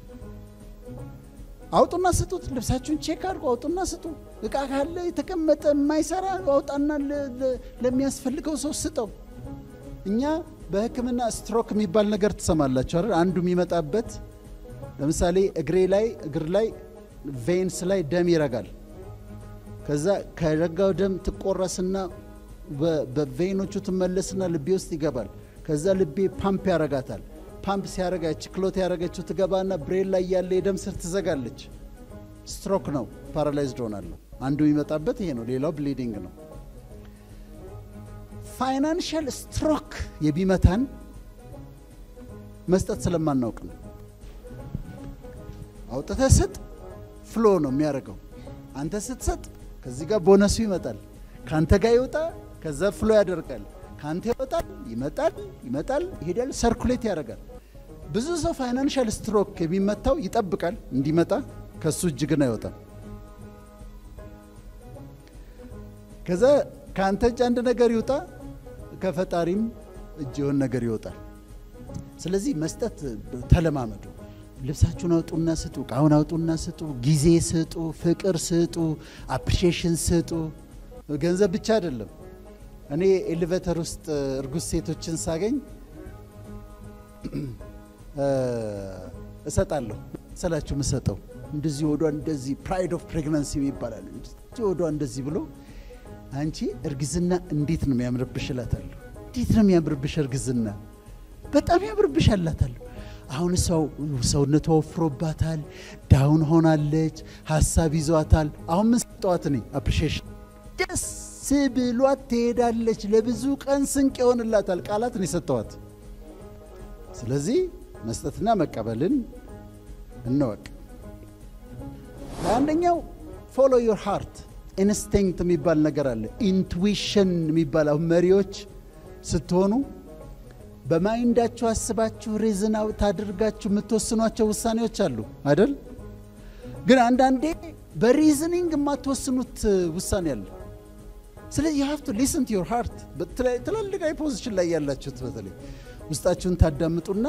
አውጡና ስጡት። ልብሳችሁን ቼክ አድርጎ አውጡና ስጡ። እቃ ካለ የተቀመጠ የማይሰራ አውጣና ለሚያስፈልገው ሰው ስጠው። እኛ በሕክምና ስትሮክ የሚባል ነገር ትሰማላችሁ አይደል? አንዱ የሚመጣበት ለምሳሌ እግሬ ላይ እግር ላይ ቬንስ ላይ ደም ይረጋል። ከዛ ከረጋው ደም ትቆረስና በቬኖቹ ትመለስና ልቤ ውስጥ ይገባል። ከዛ ልቤ ፓምፕ ያረጋታል። ፓምፕ ሲያረጋ ያቺ ክሎት ያረገችው ትገባና ብሬን ላይ ያለ የደም ስር ትዘጋለች። ስትሮክ ነው፣ ፓራላይዝድ ሆናለሁ። አንዱ የሚመጣበት ይሄ ነው። ሌላው ብሊዲንግ ነው። ፋይናንሻል ስትሮክ የሚመታን መስጠት ስለማናውቅ ነው። አውጥተህ ስጥ ፍሎ ነው የሚያደርገው። አንተ ስትሰጥ ከዚህ ጋር ቦነሱ ይመጣል። ከአንተ ጋር ይወጣ፣ ከዛ ፍሎ ያደርጋል። ከአንተ ይወጣል፣ ይመጣል፣ ይመጣል፣ ይሄዳል፣ ሰርኩሌት ያደርጋል። ብዙ ሰው ፋይናንሻል ስትሮክ የሚመታው ይጠብቃል እንዲመጣ፣ ከሱ እጅ ግን አይወጣም። ከዛ ከአንተ እጅ አንድ ነገር ይውጣ፣ ከፈጣሪም እጅ የሆን ነገር ይወጣል። ስለዚህ መስጠት ተለማመዱ። ልብሳችሁን አውጡና ስጡ፣ እቃውን አውጡና ስጡ፣ ጊዜ ስጡ፣ ፍቅር ስጡ፣ አፕሪሺዬሽን ስጡ። ገንዘብ ብቻ አይደለም። እኔ ኤሌቬተር ውስጥ እርጉዝ ሴቶችን ሳገኝ እሰጣለሁ። ስላችሁ ምሰጠው እንደዚህ ወዷ እንደዚህ ፕራይድ ኦፍ ፕሬግናንሲ ይባላል። እንደዚህ ወዷ እንደዚህ ብሎ አንቺ እርግዝና እንዴት ነው የሚያምርብሽ እላታለሁ። እንዴት ነው የሚያምርብሽ እርግዝና በጣም ያምርብሽ አላታለሁ። አሁን ሰው ሰውነቷ ወፍሮባታል፣ ዳውን ሆናለች፣ ሀሳብ ይዟታል። አሁን ምን ሰጠዋት እኔ አፕሪሺዬሽን ደስ ብሏት ትሄዳለች። ለብዙ ቀን ስንቅ ይሆንላታል። ቃላትን የሰጠዋት። ስለዚህ መስጠትና መቀበልን እንወቅ። አንደኛው ፎሎ ዮር ሃርት ኢንስቲንክት የሚባል ነገር አለ። ኢንቱዊሽን የሚባል አሁን መሪዎች ስትሆኑ በማይንዳችሁ አስባችሁ ሬዝን አውት አድርጋችሁ የምትወስኗቸው ውሳኔዎች አሉ አይደል? ግን አንዳንዴ በሪዝኒንግ የማትወስኑት ውሳኔ አለ። ስለዚህ ሀፍ ቱ ሊስን ቱ ዮር ሃርት። ትላልቅ አይ ፖዚሽን ላይ ያላችሁት በተለይ ውስጣችሁን ታዳምጡና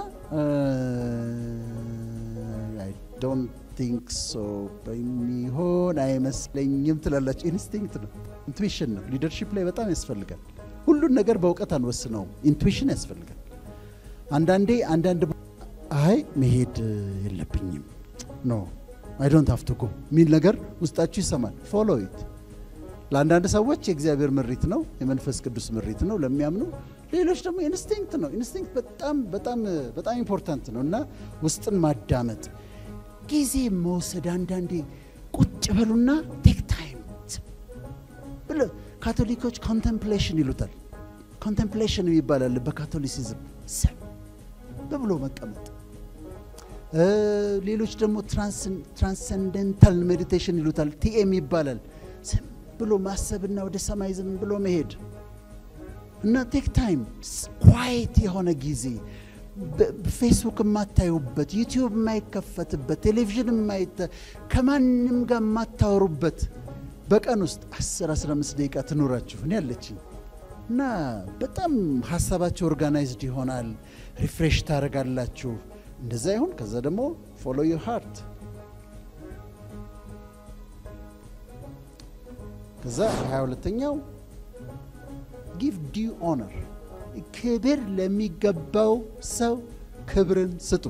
አይ ዶንት ቲንክ ሶ በሚሆን አይመስለኝም ትላላችሁ። ኢንስቲንክት ነው፣ ኢንቱዊሽን ነው። ሊደርሺፕ ላይ በጣም ያስፈልጋል። ሁሉን ነገር በእውቀት አንወስነውም፣ ኢንቱዊሽን ያስፈልጋል። አንዳንዴ አንዳንድ አይ መሄድ የለብኝም ኖ አይ ዶንት ሃቭ ቱ ጎ የሚል ነገር ውስጣችሁ ይሰማል። ፎሎ ኢት ለአንዳንድ ሰዎች የእግዚአብሔር ምሪት ነው፣ የመንፈስ ቅዱስ ምሪት ነው ለሚያምኑ። ሌሎች ደግሞ ኢንስቲንክት ነው። ኢንስቲንክት በጣም በጣም በጣም ኢምፖርታንት ነው እና ውስጥን ማዳመጥ፣ ጊዜ መውሰድ። አንዳንዴ ቁጭ በሉና ቴክ ታይም ብለ ካቶሊኮች ኮንቴምፕሌሽን ይሉታል። ኮንቴምፕሌሽን ይባላል በካቶሊሲዝም ዝም ብሎ መቀመጥ። ሌሎች ደግሞ ትራንሰንደንታል ሜዲቴሽን ይሉታል፣ ቲኤም ይባላል። ዝም ብሎ ማሰብና ወደ ሰማይ ዝም ብሎ መሄድ እና ቴክ ታይም ኳይት የሆነ ጊዜ ፌስቡክ የማታዩበት ዩቲዩብ የማይከፈትበት ቴሌቪዥን የማይተ ከማንም ጋር የማታወሩበት በቀን ውስጥ 10 15 ደቂቃ ትኖራችሁ እኔ ያለችኝ እና በጣም ሀሳባቸው ኦርጋናይዝድ ይሆናል። ሪፍሬሽ ታደርጋላችሁ። እንደዛ ይሁን። ከዛ ደግሞ ፎሎ ዩር ሃርት ከዛ 22ተኛው ጊቭ ዲዩ ኦነር ክብር ለሚገባው ሰው ክብርን ስጡ።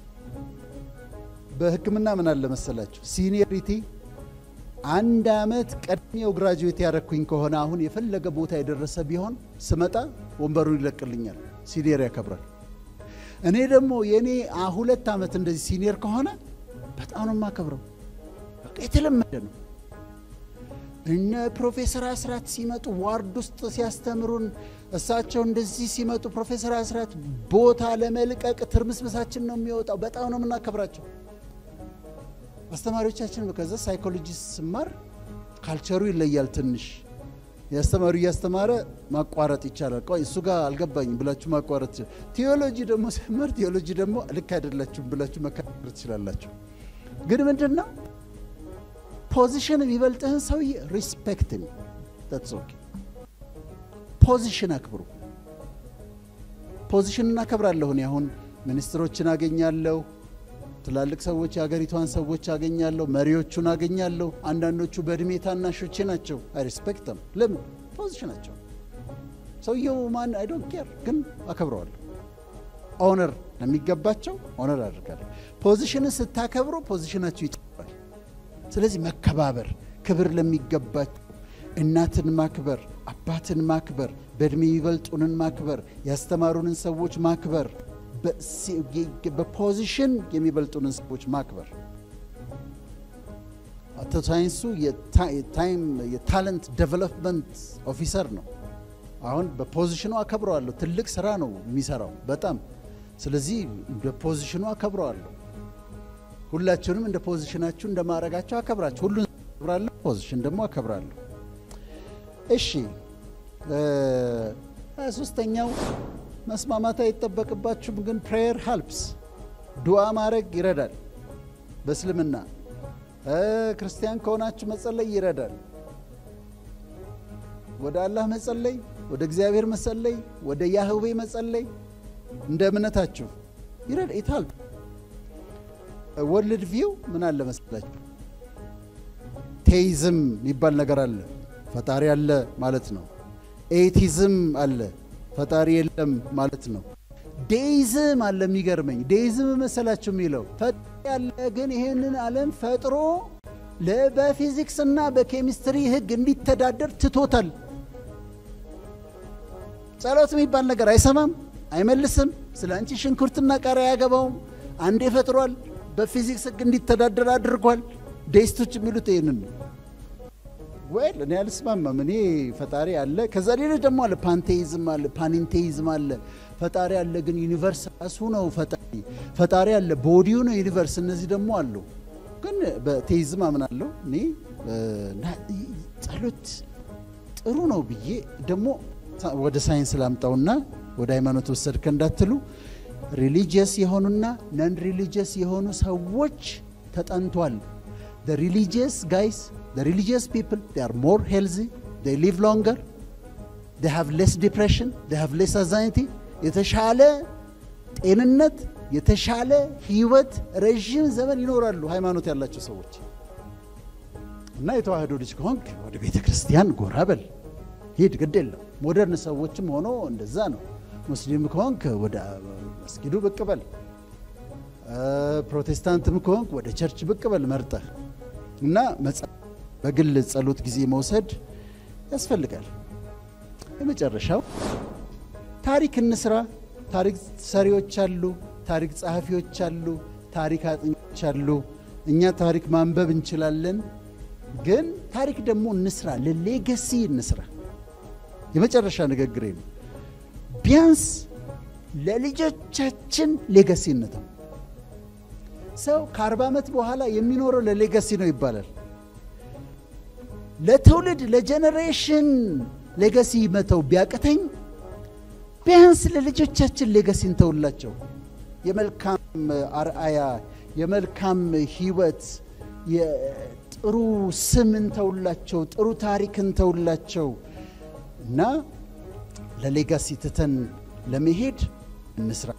በሕክምና ምን አለ መሰላችሁ ሲኒየሪቲ አንድ አመት ቀድሜው ግራጁዌት ያደረግኩኝ ከሆነ አሁን የፈለገ ቦታ የደረሰ ቢሆን ስመጣ ወንበሩን ይለቅልኛል። ሲኒየር ያከብራል። እኔ ደግሞ የእኔ ሁለት ዓመት እንደዚህ ሲኒየር ከሆነ በጣም ነው የማከብረው። በቃ የተለመደ ነው። እነ ፕሮፌሰር አስራት ሲመጡ ዋርድ ውስጥ ሲያስተምሩን እሳቸው እንደዚህ ሲመጡ ፕሮፌሰር አስራት ቦታ ለመልቀቅ ትርምስምሳችን ነው የሚወጣው። በጣም ነው የምናከብራቸው አስተማሪዎቻችን። ከዛ ሳይኮሎጂስት ስማር ካልቸሩ ይለያል ትንሽ የአስተማሪ እያስተማረ ማቋረጥ ይቻላል። ቆይ እሱ ጋር አልገባኝም ብላችሁ ማቋረጥ ቴዎሎጂ ደግሞ ስማር ቴዎሎጂ ደግሞ ልክ አይደላችሁም ብላችሁ መከራከር ትችላላችሁ። ግን ምንድን ነው ፖዚሽን የሚበልጥህን ሰውዬ ሪስፔክት ሚ ታትስ ኦኬ። ፖዚሽን አክብሩ። ፖዚሽን እናከብራለሁ። እኔ አሁን ሚኒስትሮችን አገኛለሁ፣ ትላልቅ ሰዎች የሀገሪቷን ሰዎች አገኛለሁ፣ መሪዎቹን አገኛለሁ። አንዳንዶቹ በእድሜ ታናሾቼ ናቸው። አይ ሪስፔክትም። ለምን ፖዚሽናቸው። ሰውየው ማን አይ ዶንት ኬር፣ ግን አከብረዋለሁ። ኦነር ለሚገባቸው ኦነር አድርጋለሁ። ፖዚሽንን ስታከብሩ ፖዚሽናችሁ ይጨምራል። ስለዚህ መከባበር፣ ክብር ለሚገባቸው እናትን ማክበር፣ አባትን ማክበር፣ በእድሜ የሚበልጡንን ማክበር፣ ያስተማሩንን ሰዎች ማክበር፣ በፖዚሽን የሚበልጡንን ሰዎች ማክበር። አቶ ሳይንሱ የታይም የታለንት ዴቨሎፕመንት ኦፊሰር ነው። አሁን በፖዚሽኑ አከብረዋለሁ። ትልቅ ስራ ነው የሚሰራው በጣም ስለዚህ በፖዚሽኑ አከብረዋለሁ። ሁላችሁንም እንደ ፖዚሽናችሁ እንደ ማዕረጋችሁ አከብራችሁ። ሁሉን አከብራለሁ፣ ፖዚሽን ደግሞ አከብራለሁ። እሺ ሶስተኛው መስማማት አይጠበቅባችሁም፣ ግን ፕሬየር ሀልፕስ ዱዓ ማድረግ ይረዳል። በእስልምና ክርስቲያን ከሆናችሁ መጸለይ ይረዳል። ወደ አላህ መጸለይ፣ ወደ እግዚአብሔር መጸለይ፣ ወደ ያህዌ መጸለይ እንደ እምነታችሁ ይረዳ ይታል ወርልድ ቪው ምን አለ መሰላችሁ? ቴይዝም የሚባል ነገር አለ። ፈጣሪ አለ ማለት ነው። ኤቲዝም አለ፣ ፈጣሪ የለም ማለት ነው። ዴይዝም አለ። የሚገርመኝ ዴይዝም መሰላችሁ የሚለው ፈጣሪ ያለ ግን ይሄንን ዓለም ፈጥሮ በፊዚክስ እና በኬሚስትሪ ሕግ እንዲተዳደር ትቶታል። ጸሎት የሚባል ነገር አይሰማም፣ አይመልስም። ስለ አንቺ ሽንኩርትና ቃሪያ አያገባውም። አንዴ ፈጥሯል። በፊዚክስ ሕግ እንዲተዳደር አድርጓል። ዴይስቶች የሚሉት ይህንን ነው። ወይል እኔ አልስማማም። እኔ ፈጣሪ አለ፣ ከዛ ሌሎች ደግሞ አለ፣ ፓንቴይዝም አለ፣ ፓኒንቴይዝም አለ። ፈጣሪ አለ ግን ዩኒቨርስ ራሱ ነው ፈጣሪ። ፈጣሪ አለ ቦዲው ነው ዩኒቨርስ። እነዚህ ደግሞ አሉ። ግን በቴይዝም አምናለሁ እኔ ጸሎት ጥሩ ነው ብዬ ደግሞ ወደ ሳይንስ ላምጣውና ወደ ሃይማኖት ወሰድከ እንዳትሉ ሪሊጂየስ የሆኑና ነን ሪሊጂየስ የሆኑ ሰዎች ተጠንቷል። ሪሊጂየስ ጋይስ ሪሊጂየስ ፒፕል አር ሞር ሄልዚ ሊቭ ሎንገር ሃቭ ሌስ ዲፕሬሽን ሃቭ ሌስ አንዛይቲ የተሻለ ጤንነት የተሻለ ህይወት ረዥም ዘመን ይኖራሉ ሃይማኖት ያላቸው ሰዎች። እና የተዋህዶ ልጅ ከሆንክ ወደ ቤተ ክርስቲያን ጎራ በል ሂድ፣ ግድ የለም። ሞደርን ሰዎችም ሆኖ እንደዛ ነው። ሙስሊም ከሆንክ ወደ መስጊዱ ብቅ በል፣ ፕሮቴስታንትም ከሆንክ ወደ ቸርች ብቅ በል መርጠህ እና በግል ጸሎት ጊዜ መውሰድ ያስፈልጋል። የመጨረሻው ታሪክ እንስራ። ታሪክ ሰሪዎች አሉ፣ ታሪክ ጸሐፊዎች አሉ፣ ታሪክ አጥኞች አሉ። እኛ ታሪክ ማንበብ እንችላለን። ግን ታሪክ ደግሞ እንስራ፣ ለሌገሲ እንስራ። የመጨረሻ ንግግሬ ነው። ቢያንስ ለልጆቻችን ሌገሲ እንተው። ሰው ከአርባ ዓመት በኋላ የሚኖረው ለሌገሲ ነው ይባላል። ለትውልድ ለጀኔሬሽን ሌገሲ መተው ቢያቅተኝ ቢያንስ ለልጆቻችን ሌገሲ እንተውላቸው። የመልካም አርአያ፣ የመልካም ሕይወት፣ የጥሩ ስም እንተውላቸው፣ ጥሩ ታሪክ እንተውላቸው እና ለሌጋሲ ትተን ለመሄድ እንስራ።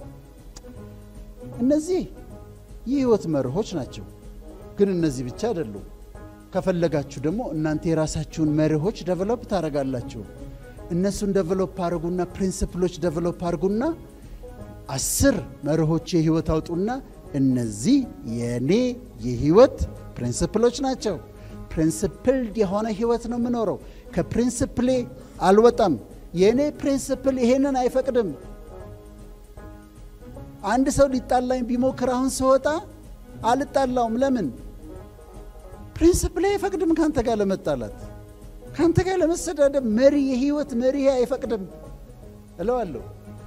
እነዚህ የህይወት መርሆች ናቸው። ግን እነዚህ ብቻ አይደሉም። ከፈለጋችሁ ደግሞ እናንተ የራሳችሁን መርሆች ደቨሎፕ ታደርጋላችሁ። እነሱን ደቨሎፕ አድርጉና ፕሪንስፕሎች ደቨሎፕ አድርጉና አስር መርሆች የህይወት አውጡና እነዚህ የእኔ የህይወት ፕሪንስፕሎች ናቸው። ፕሪንስፕልድ የሆነ ህይወት ነው የምኖረው። ከፕሪንስፕሌ አልወጣም። የእኔ ፕሪንስፕል ይሄንን አይፈቅድም። አንድ ሰው ሊጣላኝ ቢሞክር አሁን ስወጣ አልጣላውም። ለምን? ፕሪንስፕሌ አይፈቅድም ከአንተ ጋር ለመጣላት፣ ከአንተ ጋር ለመሰዳደብ። መሪ የህይወት መሪ አይፈቅድም እለዋለሁ።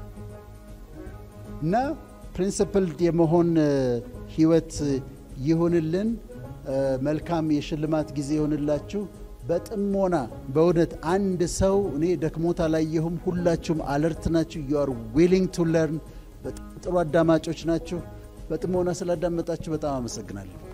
እና ፕሪንስፕልድ የመሆን ህይወት ይሁንልን። መልካም የሽልማት ጊዜ ይሆንላችሁ። በጥሞና በእውነት አንድ ሰው እኔ ደክሞት አላየሁም። ሁላችሁም አለርት ናችሁ። ዩ አር ዊሊንግ ቱ ለርን። በጣም ጥሩ አዳማጮች ናችሁ። በጥሞና ስላዳመጣችሁ በጣም አመሰግናለሁ።